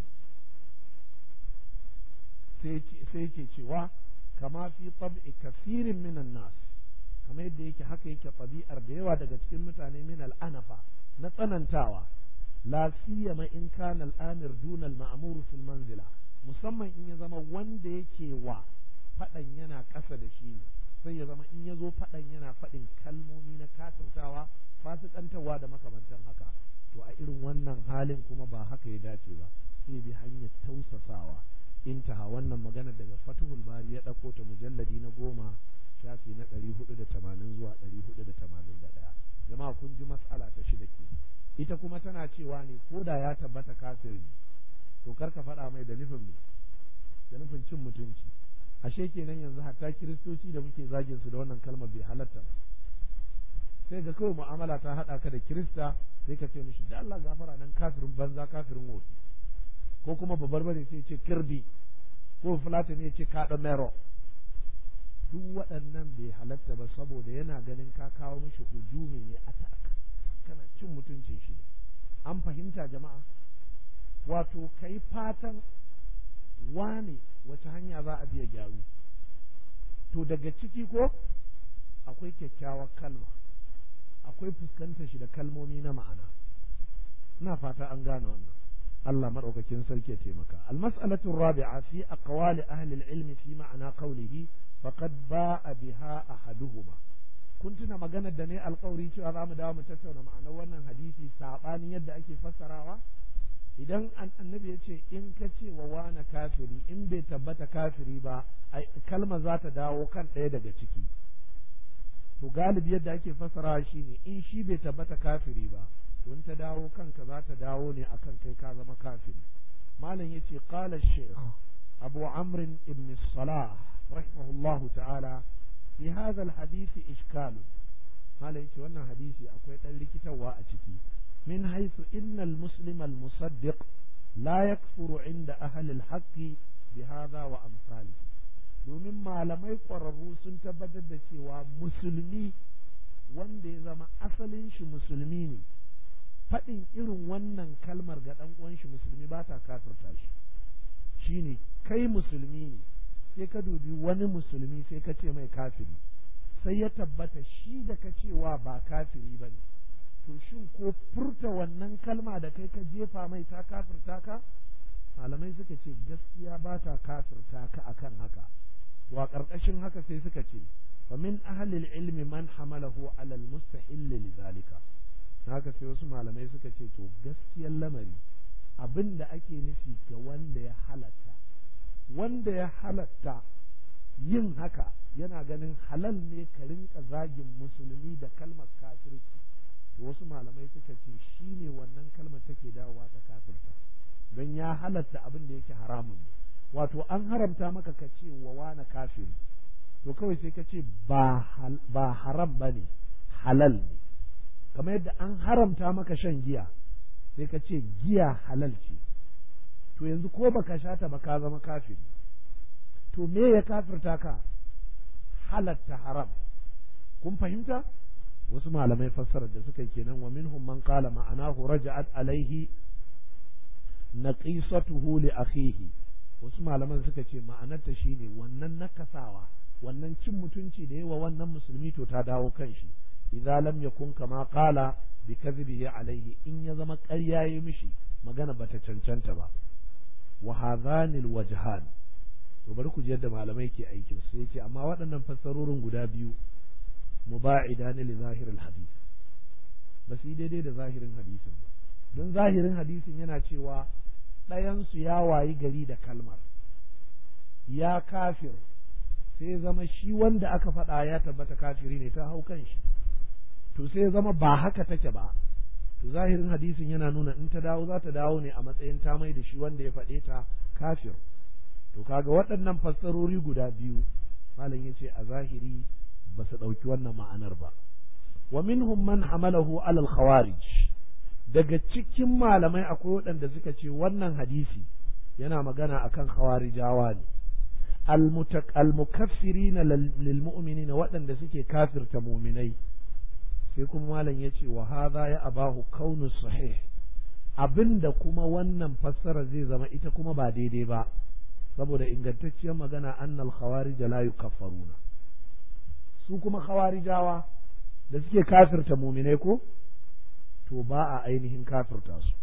sai ke cewa kama fi tab'i kasirin minan nas kamar yadda yake haka yake ɗabi'ar da yawa daga cikin mutane min al'anafa na tsanantawa la siyama in kana al'amir dunal ma'mur fil manzila musamman in ya zama wanda yake wa faɗan yana ƙasa da shi sai ya zama in ya zo faɗan yana faɗin kalmomi na kafirtawa fasikantarwa da makamantan haka to a irin wannan halin kuma ba haka ya dace ba sai bi hanyar tausasawa intaha wannan magana daga fatuhul bari ya ɗauko ta mujalladi na goma shafi na ɗari hudu da tamanin zuwa ɗari hudu da tamanin da ɗaya jama'a kun ji mas'ala ta shida ke ita kuma tana cewa ne ko da ya tabbata kafiri to kar ka faɗa mai da nufin me da nufin cin mutunci ashe kenan yanzu hatta kiristoci da muke zagin su da wannan kalmar bai halatta ba sai ga kawai mu'amala ta haɗa ka da kirista sai ka ce mishi da Allah gafara nan kafirin banza kafirin wofi ko kuma babbar bare sai ce kirdi ko fulatani ya ce kaɗa mero duk waɗannan bai halatta ba saboda yana ganin ka kawo mishi hujumi ne a kana cin mutuncin shi an fahimta jama'a wato kai fatan wane wace hanya za a biya gyaru to daga ciki ko akwai kyakkyawar kalma akwai fuskantar shi da kalmomi na ma'ana ina fata an gane wannan Allah madaukakin sarki ya taimaka almas'alatu rabi'a fi aqwali ahli al-ilmi fi ma'ana qawlihi faqad ba'a biha ahaduhuma kun tuna maganar da ne alkawari cewa za mu dawo mu tattauna ma'anar wannan hadisi saɓanin yadda ake fassarawa idan annabi ya ce in ka ce wa wane kafiri in bai tabbata kafiri ba kalma za ta dawo kan ɗaya daga ciki to galibi yadda ake fassarawa shine in shi bai tabbata kafiri ba to in ta dawo kanka za ta dawo ne akan kai ka zama kafiri malam yace qala shaykh abu amr ibn salah rahimahullahu ta'ala في هذا الحديث إشكال قال يتي wannan hadisi akwai ɗan rikitarwa a ciki min haythu inna al-muslim al-musaddiq la yakfuru inda ahli al-haqq bi hadha wa amsalihi domin malamai ƙwararru sun tabbatar da cewa musulmi wanda ya zama asalin shi musulmi ne faɗin irin wannan kalmar ga ɗan uwan shi musulmi ba ta kafirta shi shine kai musulmi ne sai ka dubi wani musulmi sai ka ce mai kafiri sai ya tabbata shi da ka cewa ba kafiri ba ne to shin ko furta wannan kalma da kai ka jefa mai ta kafirta ka malamai suka ce gaskiya ba ta kafirta ka akan haka wa ƙarƙashin haka sai suka ce fa min ahlil ilmi man hamalahu alal mustahil lidhalika haka sai wasu malamai suka ce to gaskiyar lamari abin da ake nufi ga wanda ya halatta wanda ya halatta yin haka yana ganin halal ne ka rinka zagin musulmi da kalmar kafirci to wasu malamai suka ce shi ne wannan kalmar take dawowa ta kafirta don ya halatta abin da yake haramun ne wato an haramta maka ka ce wa wana kafiri to kawai sai ka ce ba haram ba ne halal ne kamar yadda an haramta maka shan giya sai ka ce giya halal ce to yanzu ko baka sha ta ba ka zama kafiri to me ya kafirta ka halatta haram kun fahimta wasu malamai fassarar da suka kenan wa minhum man qala ma'anahu raja'at alaihi naqisatuhu li akhihi wasu malaman suka ce ma'anarta shine wannan nakasawa wannan cin mutunci da yawa wannan musulmi to ta dawo kan shi idza lam yakun kama qala bi kadhibihi alaihi in ya zama ƙarya yi mishi magana bata cancanta ba wa hadhani alwajhan to bari ku ji yadda malamai ke aikin su yace amma waɗannan fassarorin guda biyu muba'idani li zahir alhadith ba su yi daidai da zahirin hadisin ba don zahirin hadisin yana cewa ɗayansu ya wayi gari da kalmar ya kafir sai zama shi wanda aka faɗa ya tabbata kafiri ne ta hau kan shi to sai zama ba haka take ba to zahirin hadisin yana nuna in ta dawo za ta dawo ne a matsayin ta mai da shi wanda ya faɗe ta kafir to kaga waɗannan fassarori guda biyu malam ya ce a zahiri ba su ɗauki wannan ma'anar ba wa minhum man hamalahu alal khawarij daga cikin malamai akwai waɗanda suka ce wannan hadisi yana magana akan khawarijawa ne almukaffirina lil mu'minina waɗanda suke kafirta muminai sai kuma malam ya ce wa hadha ya abahu kaunu sahih abinda kuma wannan fassara zai zama ita kuma ba daidai ba saboda ingantacciyar magana annal khawarij la yukaffaruna su kuma khawarijawa da suke kafirta muminai ko to ba a ainihin kafirta su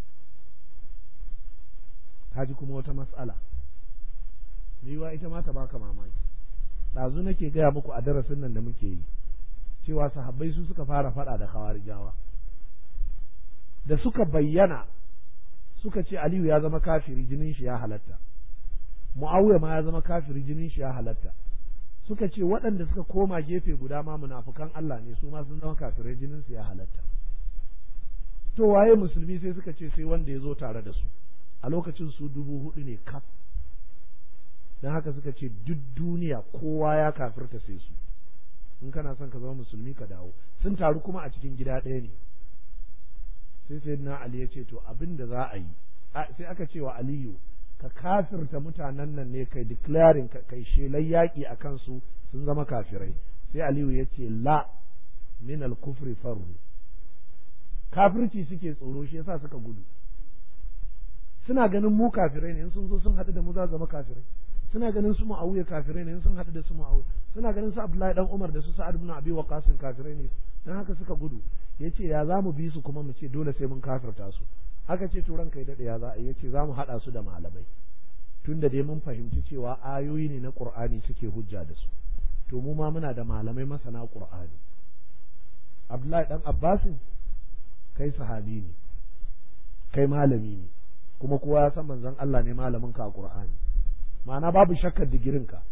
kaji kuma wata mas'ala yiwa ita ma ta baka mamaki ɗazu nake gaya muku a darasin nan da muke yi cewa sahabbai su suka fara faɗa da khawarijawa da suka bayyana suka ce aliyu ya zama kafiri jinin shi ya halatta mu'awiya ma ya zama kafiri jinin shi ya halatta suka ce waɗanda suka koma gefe guda ma munafukan Allah ne su ma sun zama kafirai jinin su ya halatta to waye musulmi sai suka ce sai wanda ya zo tare da su a lokacin su dubu hudu ne kaf don haka suka ce duk duniya kowa ya kafirta sai su in kana son ka zama musulmi ka dawo sun taru kuma a cikin gida ɗaya ne sai sai na ali ya ce to abin da za a yi sai aka ce wa aliyu ka kafirta mutanen nan ne kai declaring kai shelar yaƙi a kansu sun zama kafirai sai aliyu ya ce la min al-kufri farru kafirci suke tsoro shi yasa suka gudu suna ganin mu kafirai ne in sun zo sun haɗu da mu za zama kafirai suna ganin su mu'awiya kafirai ne in sun haɗu da su mu'awiya suna ganin su abdullahi dan umar da su sa'ad ibn abi waqas kafirai ne dan haka suka gudu yace ya za mu bi su kuma mu ce dole sai mun kafirta su aka ce to ranka ya dade ya za a yace za mu haɗa su da malamai tunda dai mun fahimci cewa ayoyi ne na qur'ani suke hujja da su to mu ma muna da malamai masana qur'ani abdullahi dan abbasin kai sahabi ne kai malami ne kuma kowa ya san manzon Allah ne malamin ka a Qur'ani ma'ana babu shakkar digirin ka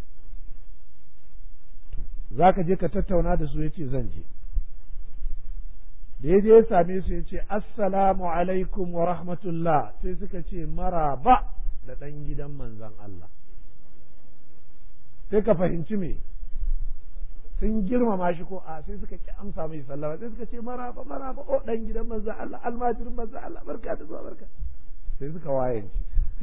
zaka je ka tattauna da su yace zan je da ya je ya same su yace assalamu alaikum wa rahmatullah sai suka ce maraba da dan gidan manzon Allah sai ka fahimci me sun girmama shi ko a sai suka ki amsa mai sallama sai suka ce maraba maraba o dan gidan manzon Allah almajirin manzon Allah barka da zuwa barka sai suka wayanci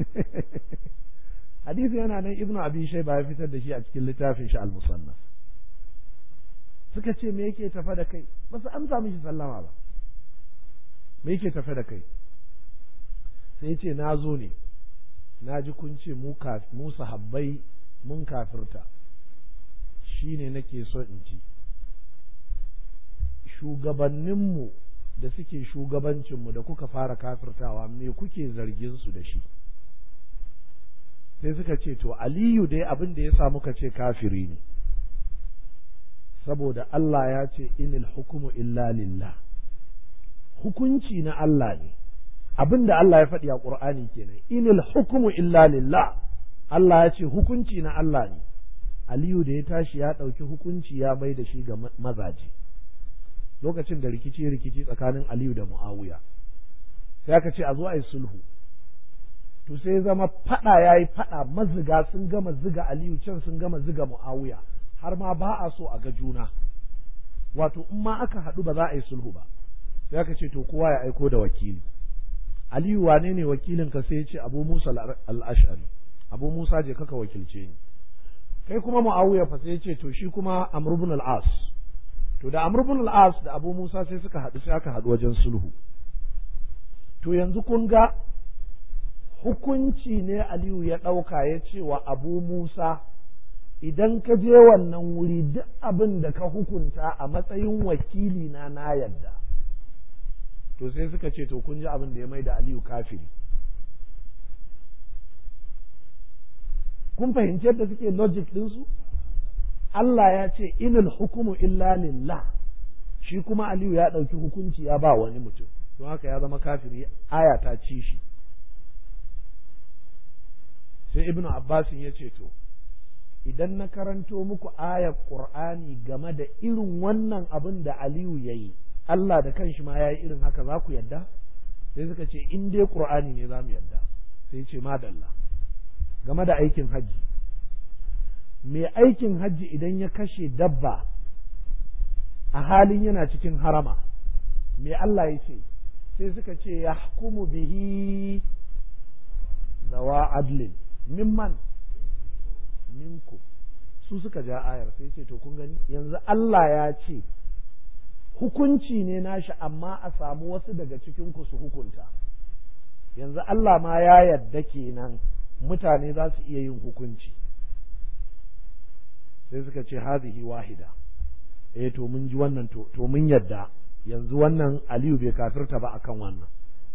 hadisi yana nan ibnu abi shayba ya fitar da shi a cikin littafin shi al-musannaf suka ce me yake tafa da kai ba su amsa mishi sallama ba me yake tafa da kai sai ce na zo ne na ji kun ce mu mu sahabbai mun kafirta shine nake so in ci shugabanninmu da suke shugabancinmu da kuka fara kafirtawa me kuke zargin su da shi sai suka ce to aliyu dai abin da ya sa muka ce kafiri ne saboda Allah ya ce inil hukumu illa lillah hukunci na Allah ne abin da Allah ya faɗi a ƙur'ani kenan inil hukumu illa lillah Allah ya ce hukunci na Allah ne Aliyu da ya tashi ya ɗauki hukunci ya mai da shi ga mazaje lokacin da rikici rikici tsakanin Aliyu da Muawiya sai aka ce a zo a yi sulhu to sai zama faɗa ya yi faɗa maziga sun gama ziga Aliyu can sun gama ziga Muawiya har ma ba a so a ga juna wato in ma aka haɗu ba za a yi sulhu ba sai aka ce to kowa ya aiko da wakili Aliyu wane ne wakilin ka sai ya ce Abu Musa al-Ash'ari Abu Musa je kaka wakilce ni kai kuma Muawiya fa sai ya ce to shi kuma Amr ibn al-As to da Amr ibn al-As da Abu Musa sai suka haɗu sai aka haɗu wajen sulhu to yanzu kun ga hukunci ne Aliyu ya ɗauka ya ce wa Abu Musa idan ka je wannan wuri duk abin da ka hukunta a matsayin wakili na na yadda to sai suka ce to kun ji abin da ya mai da Aliyu kafiri kun fahimci yadda suke logic ɗinsu Allah ya ce inil hukumu illa lillah shi kuma Aliyu ya ɗauki hukunci ya ba wani mutum don haka ya zama kafiri aya ta ci shi sai ibnu abbasin ya ce to idan na karanto muku ayar qur'ani game da irin wannan abin da aliyu ya yi allah da kanshi ma ya yi irin haka za ku yadda sai suka ce in dai qur'ani ne za mu yadda sai ce madalla game da aikin hajji mai aikin hajji idan ya kashe dabba a halin yana cikin harama me allah ya ce sai suka ce ya hukumu bihi zawa adlin mimman minku su suka ja ayar sai ce to kun gani yanzu Allah ya ce hukunci ne nashi amma a samu wasu daga cikin ku su hukunta yanzu Allah ma ya yadda kenan mutane za su iya yin hukunci sai suka ce hazihi wahida eh to mun ji wannan to to mun yadda yanzu wannan Aliyu bai kafirta ba akan wannan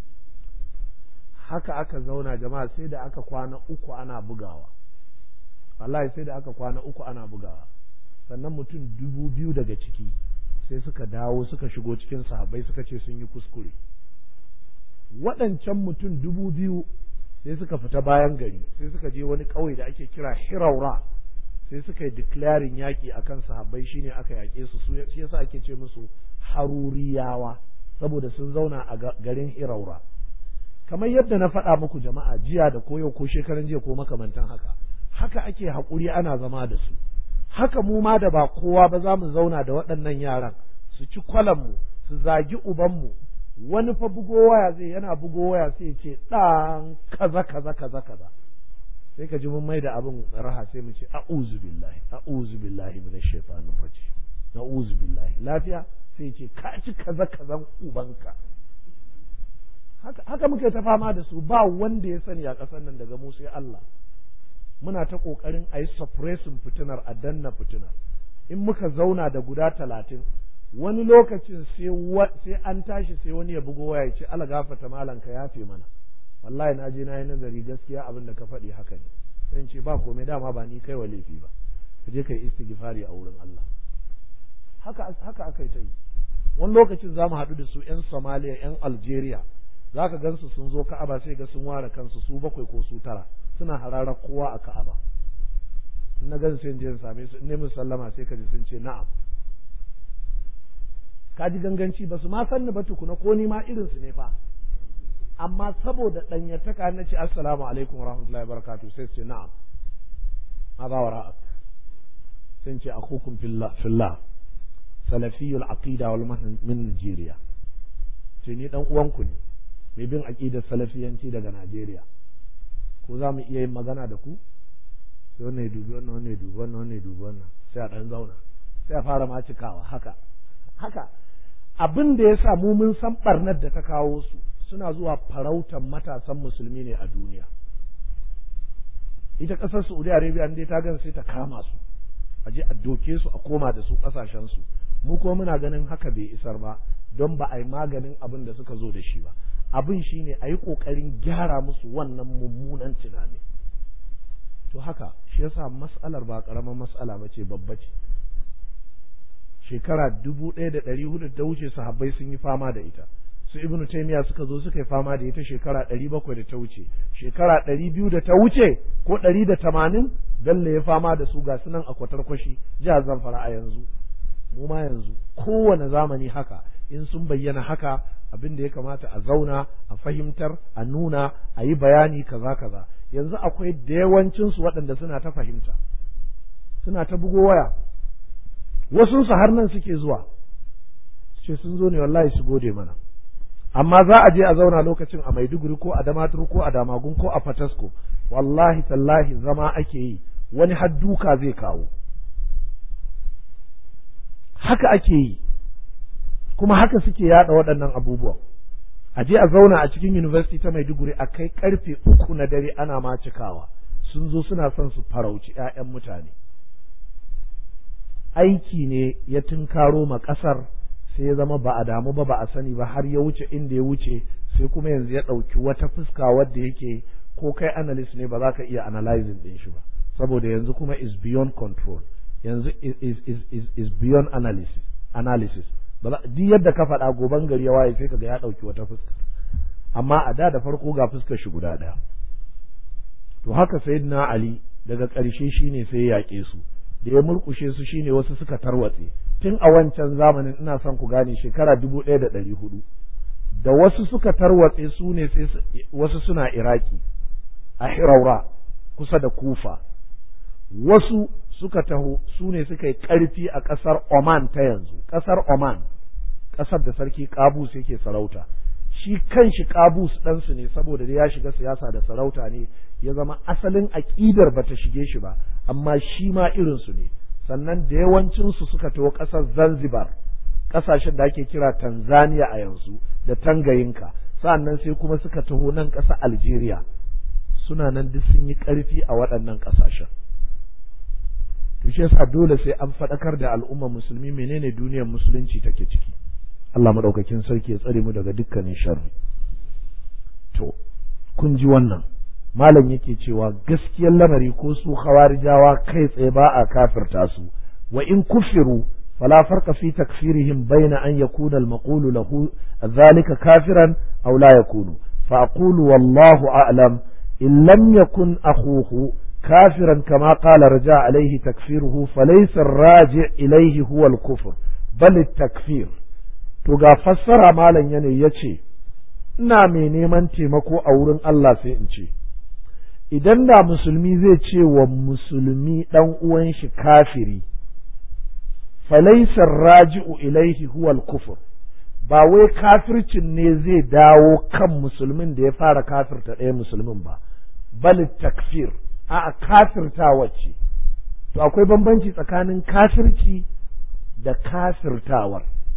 haka aka zauna jama'a sai da aka kwana uku ana bugawa wallahi sai da aka kwana uku ana bugawa sannan mutum dubu biyu daga ciki sai suka dawo suka shigo cikin sahabbai suka ce sun yi kuskure waɗancan mutum dubu biyu sai suka fita bayan gari sai suka je wani ƙauye da ake kira hiraura sai suka yi declaring yaƙi akan sahabbai shine aka yaƙe su shi yasa ake ce musu haruriyawa saboda sun zauna a garin hiraura kamar yadda na faɗa muku jama'a jiya da koyo ko shekaran jiya ko makamantan haka haka ake haƙuri ana zama da su haka mu ma da ba kowa ba za mu zauna da waɗannan yaran su ci kwalanmu su zagi ubanmu wani fa bugo waya zai yana bugo waya sai ce ɗan kaza kaza kaza kaza sai ka ji mun mai da abin raha sai mu ce a'udhu billahi a'udhu billahi minash shaitanir rajim a'udhu billahi lafiya sai ce ka ci kaza kazan ubanka haka haka muke ta fama da su ba wanda ya sani a ƙasar nan daga mu sai Allah muna ta ƙoƙarin a yi suppressing fitinar a danna fitinar in muka zauna da guda talatin wani lokacin sai an tashi sai wani ya bugo waya ce ala gafata malam ka yafe mana wallahi na je na yi nazari gaskiya abin da ka faɗi haka ne sai ce ba komai dama ba ni kai wa laifi ba ka je ka yi istighfari a wurin Allah haka haka aka yi ta yi wani lokacin za mu haɗu da su 'yan Somalia 'yan Algeria za ka gansu sun zo Ka'aba sai ga sun ware kansu su bakwai ko su tara suna hararar kowa a Ka'aba in na gan sai in same su in ne sallama sai ka ji sun ce na'am ka ji ganganci ba su ma sanni ba tukuna ko ni ma irin su ne fa amma saboda ɗanyataka na ce assalamu alaikum wa rahmatullahi wa sai su ce na'am ma ba wa ra'ak sai ce akhukum fillah fillah salafiyul aqida wal min Najeriya ce ni dan uwanku ne mai bin aqidar salafiyanci daga Najeriya ko za mu iya yin magana da ku sai wannan ya dubi wannan wannan ya dubi wannan wannan ya dubi wannan sai a dan zauna sai a fara ma cikawa haka haka abin da ya sa mu mun san barnar da ta kawo su suna zuwa farautar matasan musulmi ne a duniya ita ƙasar Saudi Arabia dai ta gan sai ta kama su a je a doke su a koma da su ƙasashen su mu kuma muna ganin haka bai isar ba don ba a yi maganin abin da suka zo da shi ba abin shine a yi ƙoƙarin gyara musu wannan mummunan tunani to haka shi yasa mas'alar ba ƙaramar mas'ala ba ce babba ce shekara dubu ɗaya da ɗari hudu da wuce sahabbai sun yi fama da ita su ibnu taimiya suka zo suka yi fama da ita shekara ɗari bakwai da ta wuce shekara ɗari biyu da ta wuce ko ɗari da tamanin bello ya fama da su ga sunan a kwatarkwashi jihar zamfara a yanzu mu ma yanzu kowane zamani haka in sun bayyana haka abin da ya kamata a zauna a fahimtar a nuna a yi bayani kaza kaza yanzu akwai da yawancinsu waɗanda suna ta fahimta suna ta bugo waya wasu su har nan suke zuwa ce sun zo ne wallahi su gode mana amma za a je a zauna lokacin a Maiduguri ko a Damaturu ko a Damagun ko a Fatasko wallahi tallahi zama ake yi wani har duka zai kawo haka ake yi kuma haka suke yada waɗannan abubuwan a je a zauna a cikin university ta Maiduguri a kai karfe uku na dare ana ma cikawa sun zo suna son su farauci 'ya'yan mutane aiki ne ya tunkaro ma ƙasar sai ya zama ba a damu ba ba a sani ba har ya wuce inda ya wuce sai kuma yanzu ya ɗauki wata fuska wadda yake ko kai analyst ne ba za ka iya analyzing ɗin shi ba saboda yanzu kuma is beyond control yanzu is, is, is, is, is beyond analysis analysis duk yadda ka faɗa goban gari ya waye sai kaga ya ɗauki wata fuska amma a da da farko ga fuskar shi guda ɗaya to haka sayyidina ali daga ƙarshe shine sai ya yaƙe su da ya murkushe su shine wasu suka tarwatse tun a wancan zamanin ina son ku gane shekara dubu ɗaya da ɗari hudu da wasu suka tarwatse su ne sai wasu suna iraki a hiraura kusa da kufa wasu suka taho su ne suka yi ƙarfi a ƙasar oman ta yanzu ƙasar oman ƙasar da sarki kabus yake sarauta shi kan shi kabus ɗansu ne saboda ya shiga siyasa da sarauta ne ya zama asalin aƙidar ba ta shige shi ba amma shi ma irinsu ne sannan da yawancinsu suka taho ƙasar zanzibar ƙasashen da ake kira tanzania a yanzu da tangayinka sannan sai kuma suka taho nan ƙasar algeria suna nan duk sun yi ƙarfi a waɗannan ƙasashen to shi yasa dole sai an faɗakar da al'umma musulmi menene duniyar musulunci take ciki Allah maɗaukakin sarki ya tsare mu daga dukkanin sharri to kun ji wannan malam yake cewa gaskiyar lamari ko su khawarijawa kai tsaye ba a kafirta su wa in kufiru فلا فرق في تكفيرهم بين أن يكون المقول له ذلك كافرا أو لا يكون فأقول والله أعلم إن لم يكن أخوه كافرا كما قال رجاء عليه تكفيره فليس الراجع إليه هو الكفر بل التكفير تغا فسر مالا يعني يتشي ina mai neman taimako a wurin Allah sai in ce idan da musulmi zai ce wa musulmi ɗan uwan shi kafiri falaisar raji'u ilaihi huwal kufur ba wai kafircin ne zai dawo kan musulmin da ya fara kafirta ɗaya musulmin ba bal takfir a kafirta wacce to akwai bambanci tsakanin kafirci da kafirtawar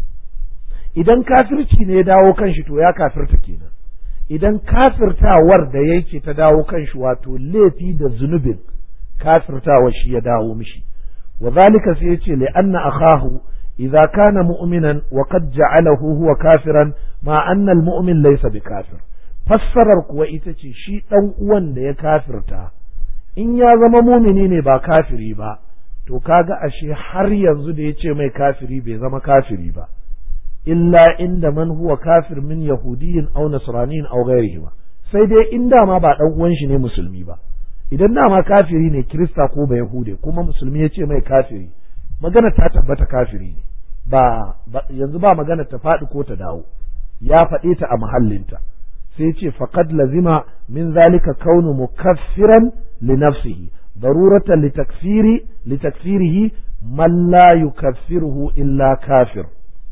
idan kafirci ne ya dawo kan shi to ya kafirta kenan idan kafirtawar da yake ta dawo kan shi wato laifi da zunubin kafirtawar shi ya dawo mishi وذلك سيتي لأن أخاه إذا كان مؤمنا وقد جعله هو كافرا مع أن المؤمن ليس بكافر fassarar kuwa ita ce shi ɗan uwan da ya kafirta in ya zama mumini ne ba kafiri ba to kaga ashe har yanzu da ya ce mai kafiri bai zama kafiri ba illa inda man huwa kafir min yahudiyin aw nasraniyin aw ghairihi ba sai dai in dama ba ɗan uwan shi ne musulmi ba idan dama kafiri ne kirista ko ba yahude kuma musulmi ya ce mai kafiri magana ta tabbata kafiri ne ba yanzu ba magana ta faɗi ko ta dawo ya faɗe ta a mahallinta sai ce faqad lazima min zalika kaunu mukaffiran li nafsihi daruratan li takfiri li takfirihi man la yukaffiruhu illa kafir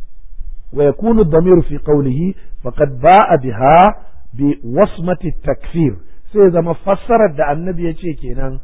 wa yakunu ad-damir fi qawlihi faqad ba'a biha bi wasmati takfir sai zama fassarar da annabi ya ce kenan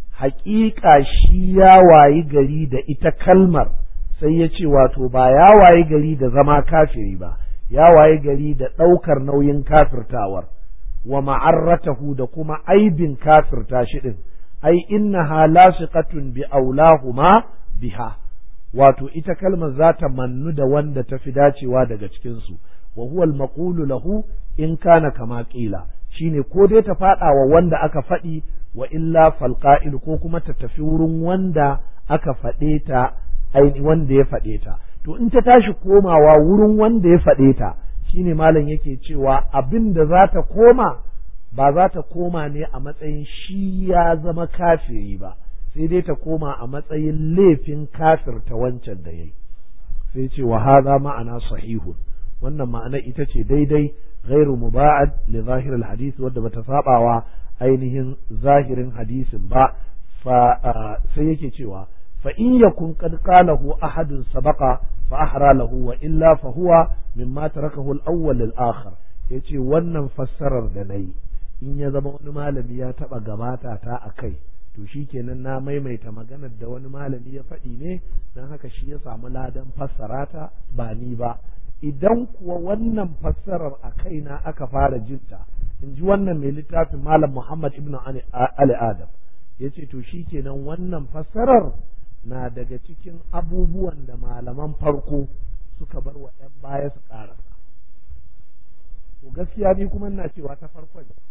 haƙiƙa shi ya wayi gari da ita kalmar sai ya ce wato ba ya wayi gari da zama kafiri ba ya wayi gari da ɗaukar nauyin kafirtawar wa ma'arratahu da kuma aibin kafirta shi ɗin ai innaha lasiqatun bi aulahuma biha wato ita kalmar za ta mannu da wanda ta fi dacewa daga cikinsu wa huwa al-maqulu lahu in kana kama qila shine ko dai ta faɗa wa wanda aka faɗi wa illa falqa'il ko kuma ta tafi wurin wanda aka faɗe ta aini wanda ya faɗe ta to in ta tashi komawa wurin wanda ya faɗe ta shine malam yake cewa abin da za ta koma ba za ta koma ne a matsayin shi ya zama kafiri ba sai dai ta koma a matsayin laifin kafirta wancan da yayi sai ce wa hadha ma'ana sahihun wannan ma'ana ita ce daidai غير مباعد لظاهر الحديث wadda bata sabawa ainihin zahirin hadisin ba fa sai yake cewa fa in yakun qad qalahu ahadun sabaqa fa ahra lahu wa illa fa huwa mimma tarakahu al-awwal lil-akhar yace wannan fassarar da nayi in ya zama wani malami ya taba gabata ta akai to shikenan na maimaita maganar da wani malami ya faɗi ne dan haka shi ya samu ladan fassara ta ba ni ba idan kuwa wannan fassarar a kaina aka fara jinta in ji wannan mai littafin malam Muhammad ibn Ali Adam ya ce to shi kenan wannan fassarar na daga cikin abubuwan da malaman farko suka bar wa ‘yan baya su ƙarasa. To gaskiya ni kuma ina cewa ta farkon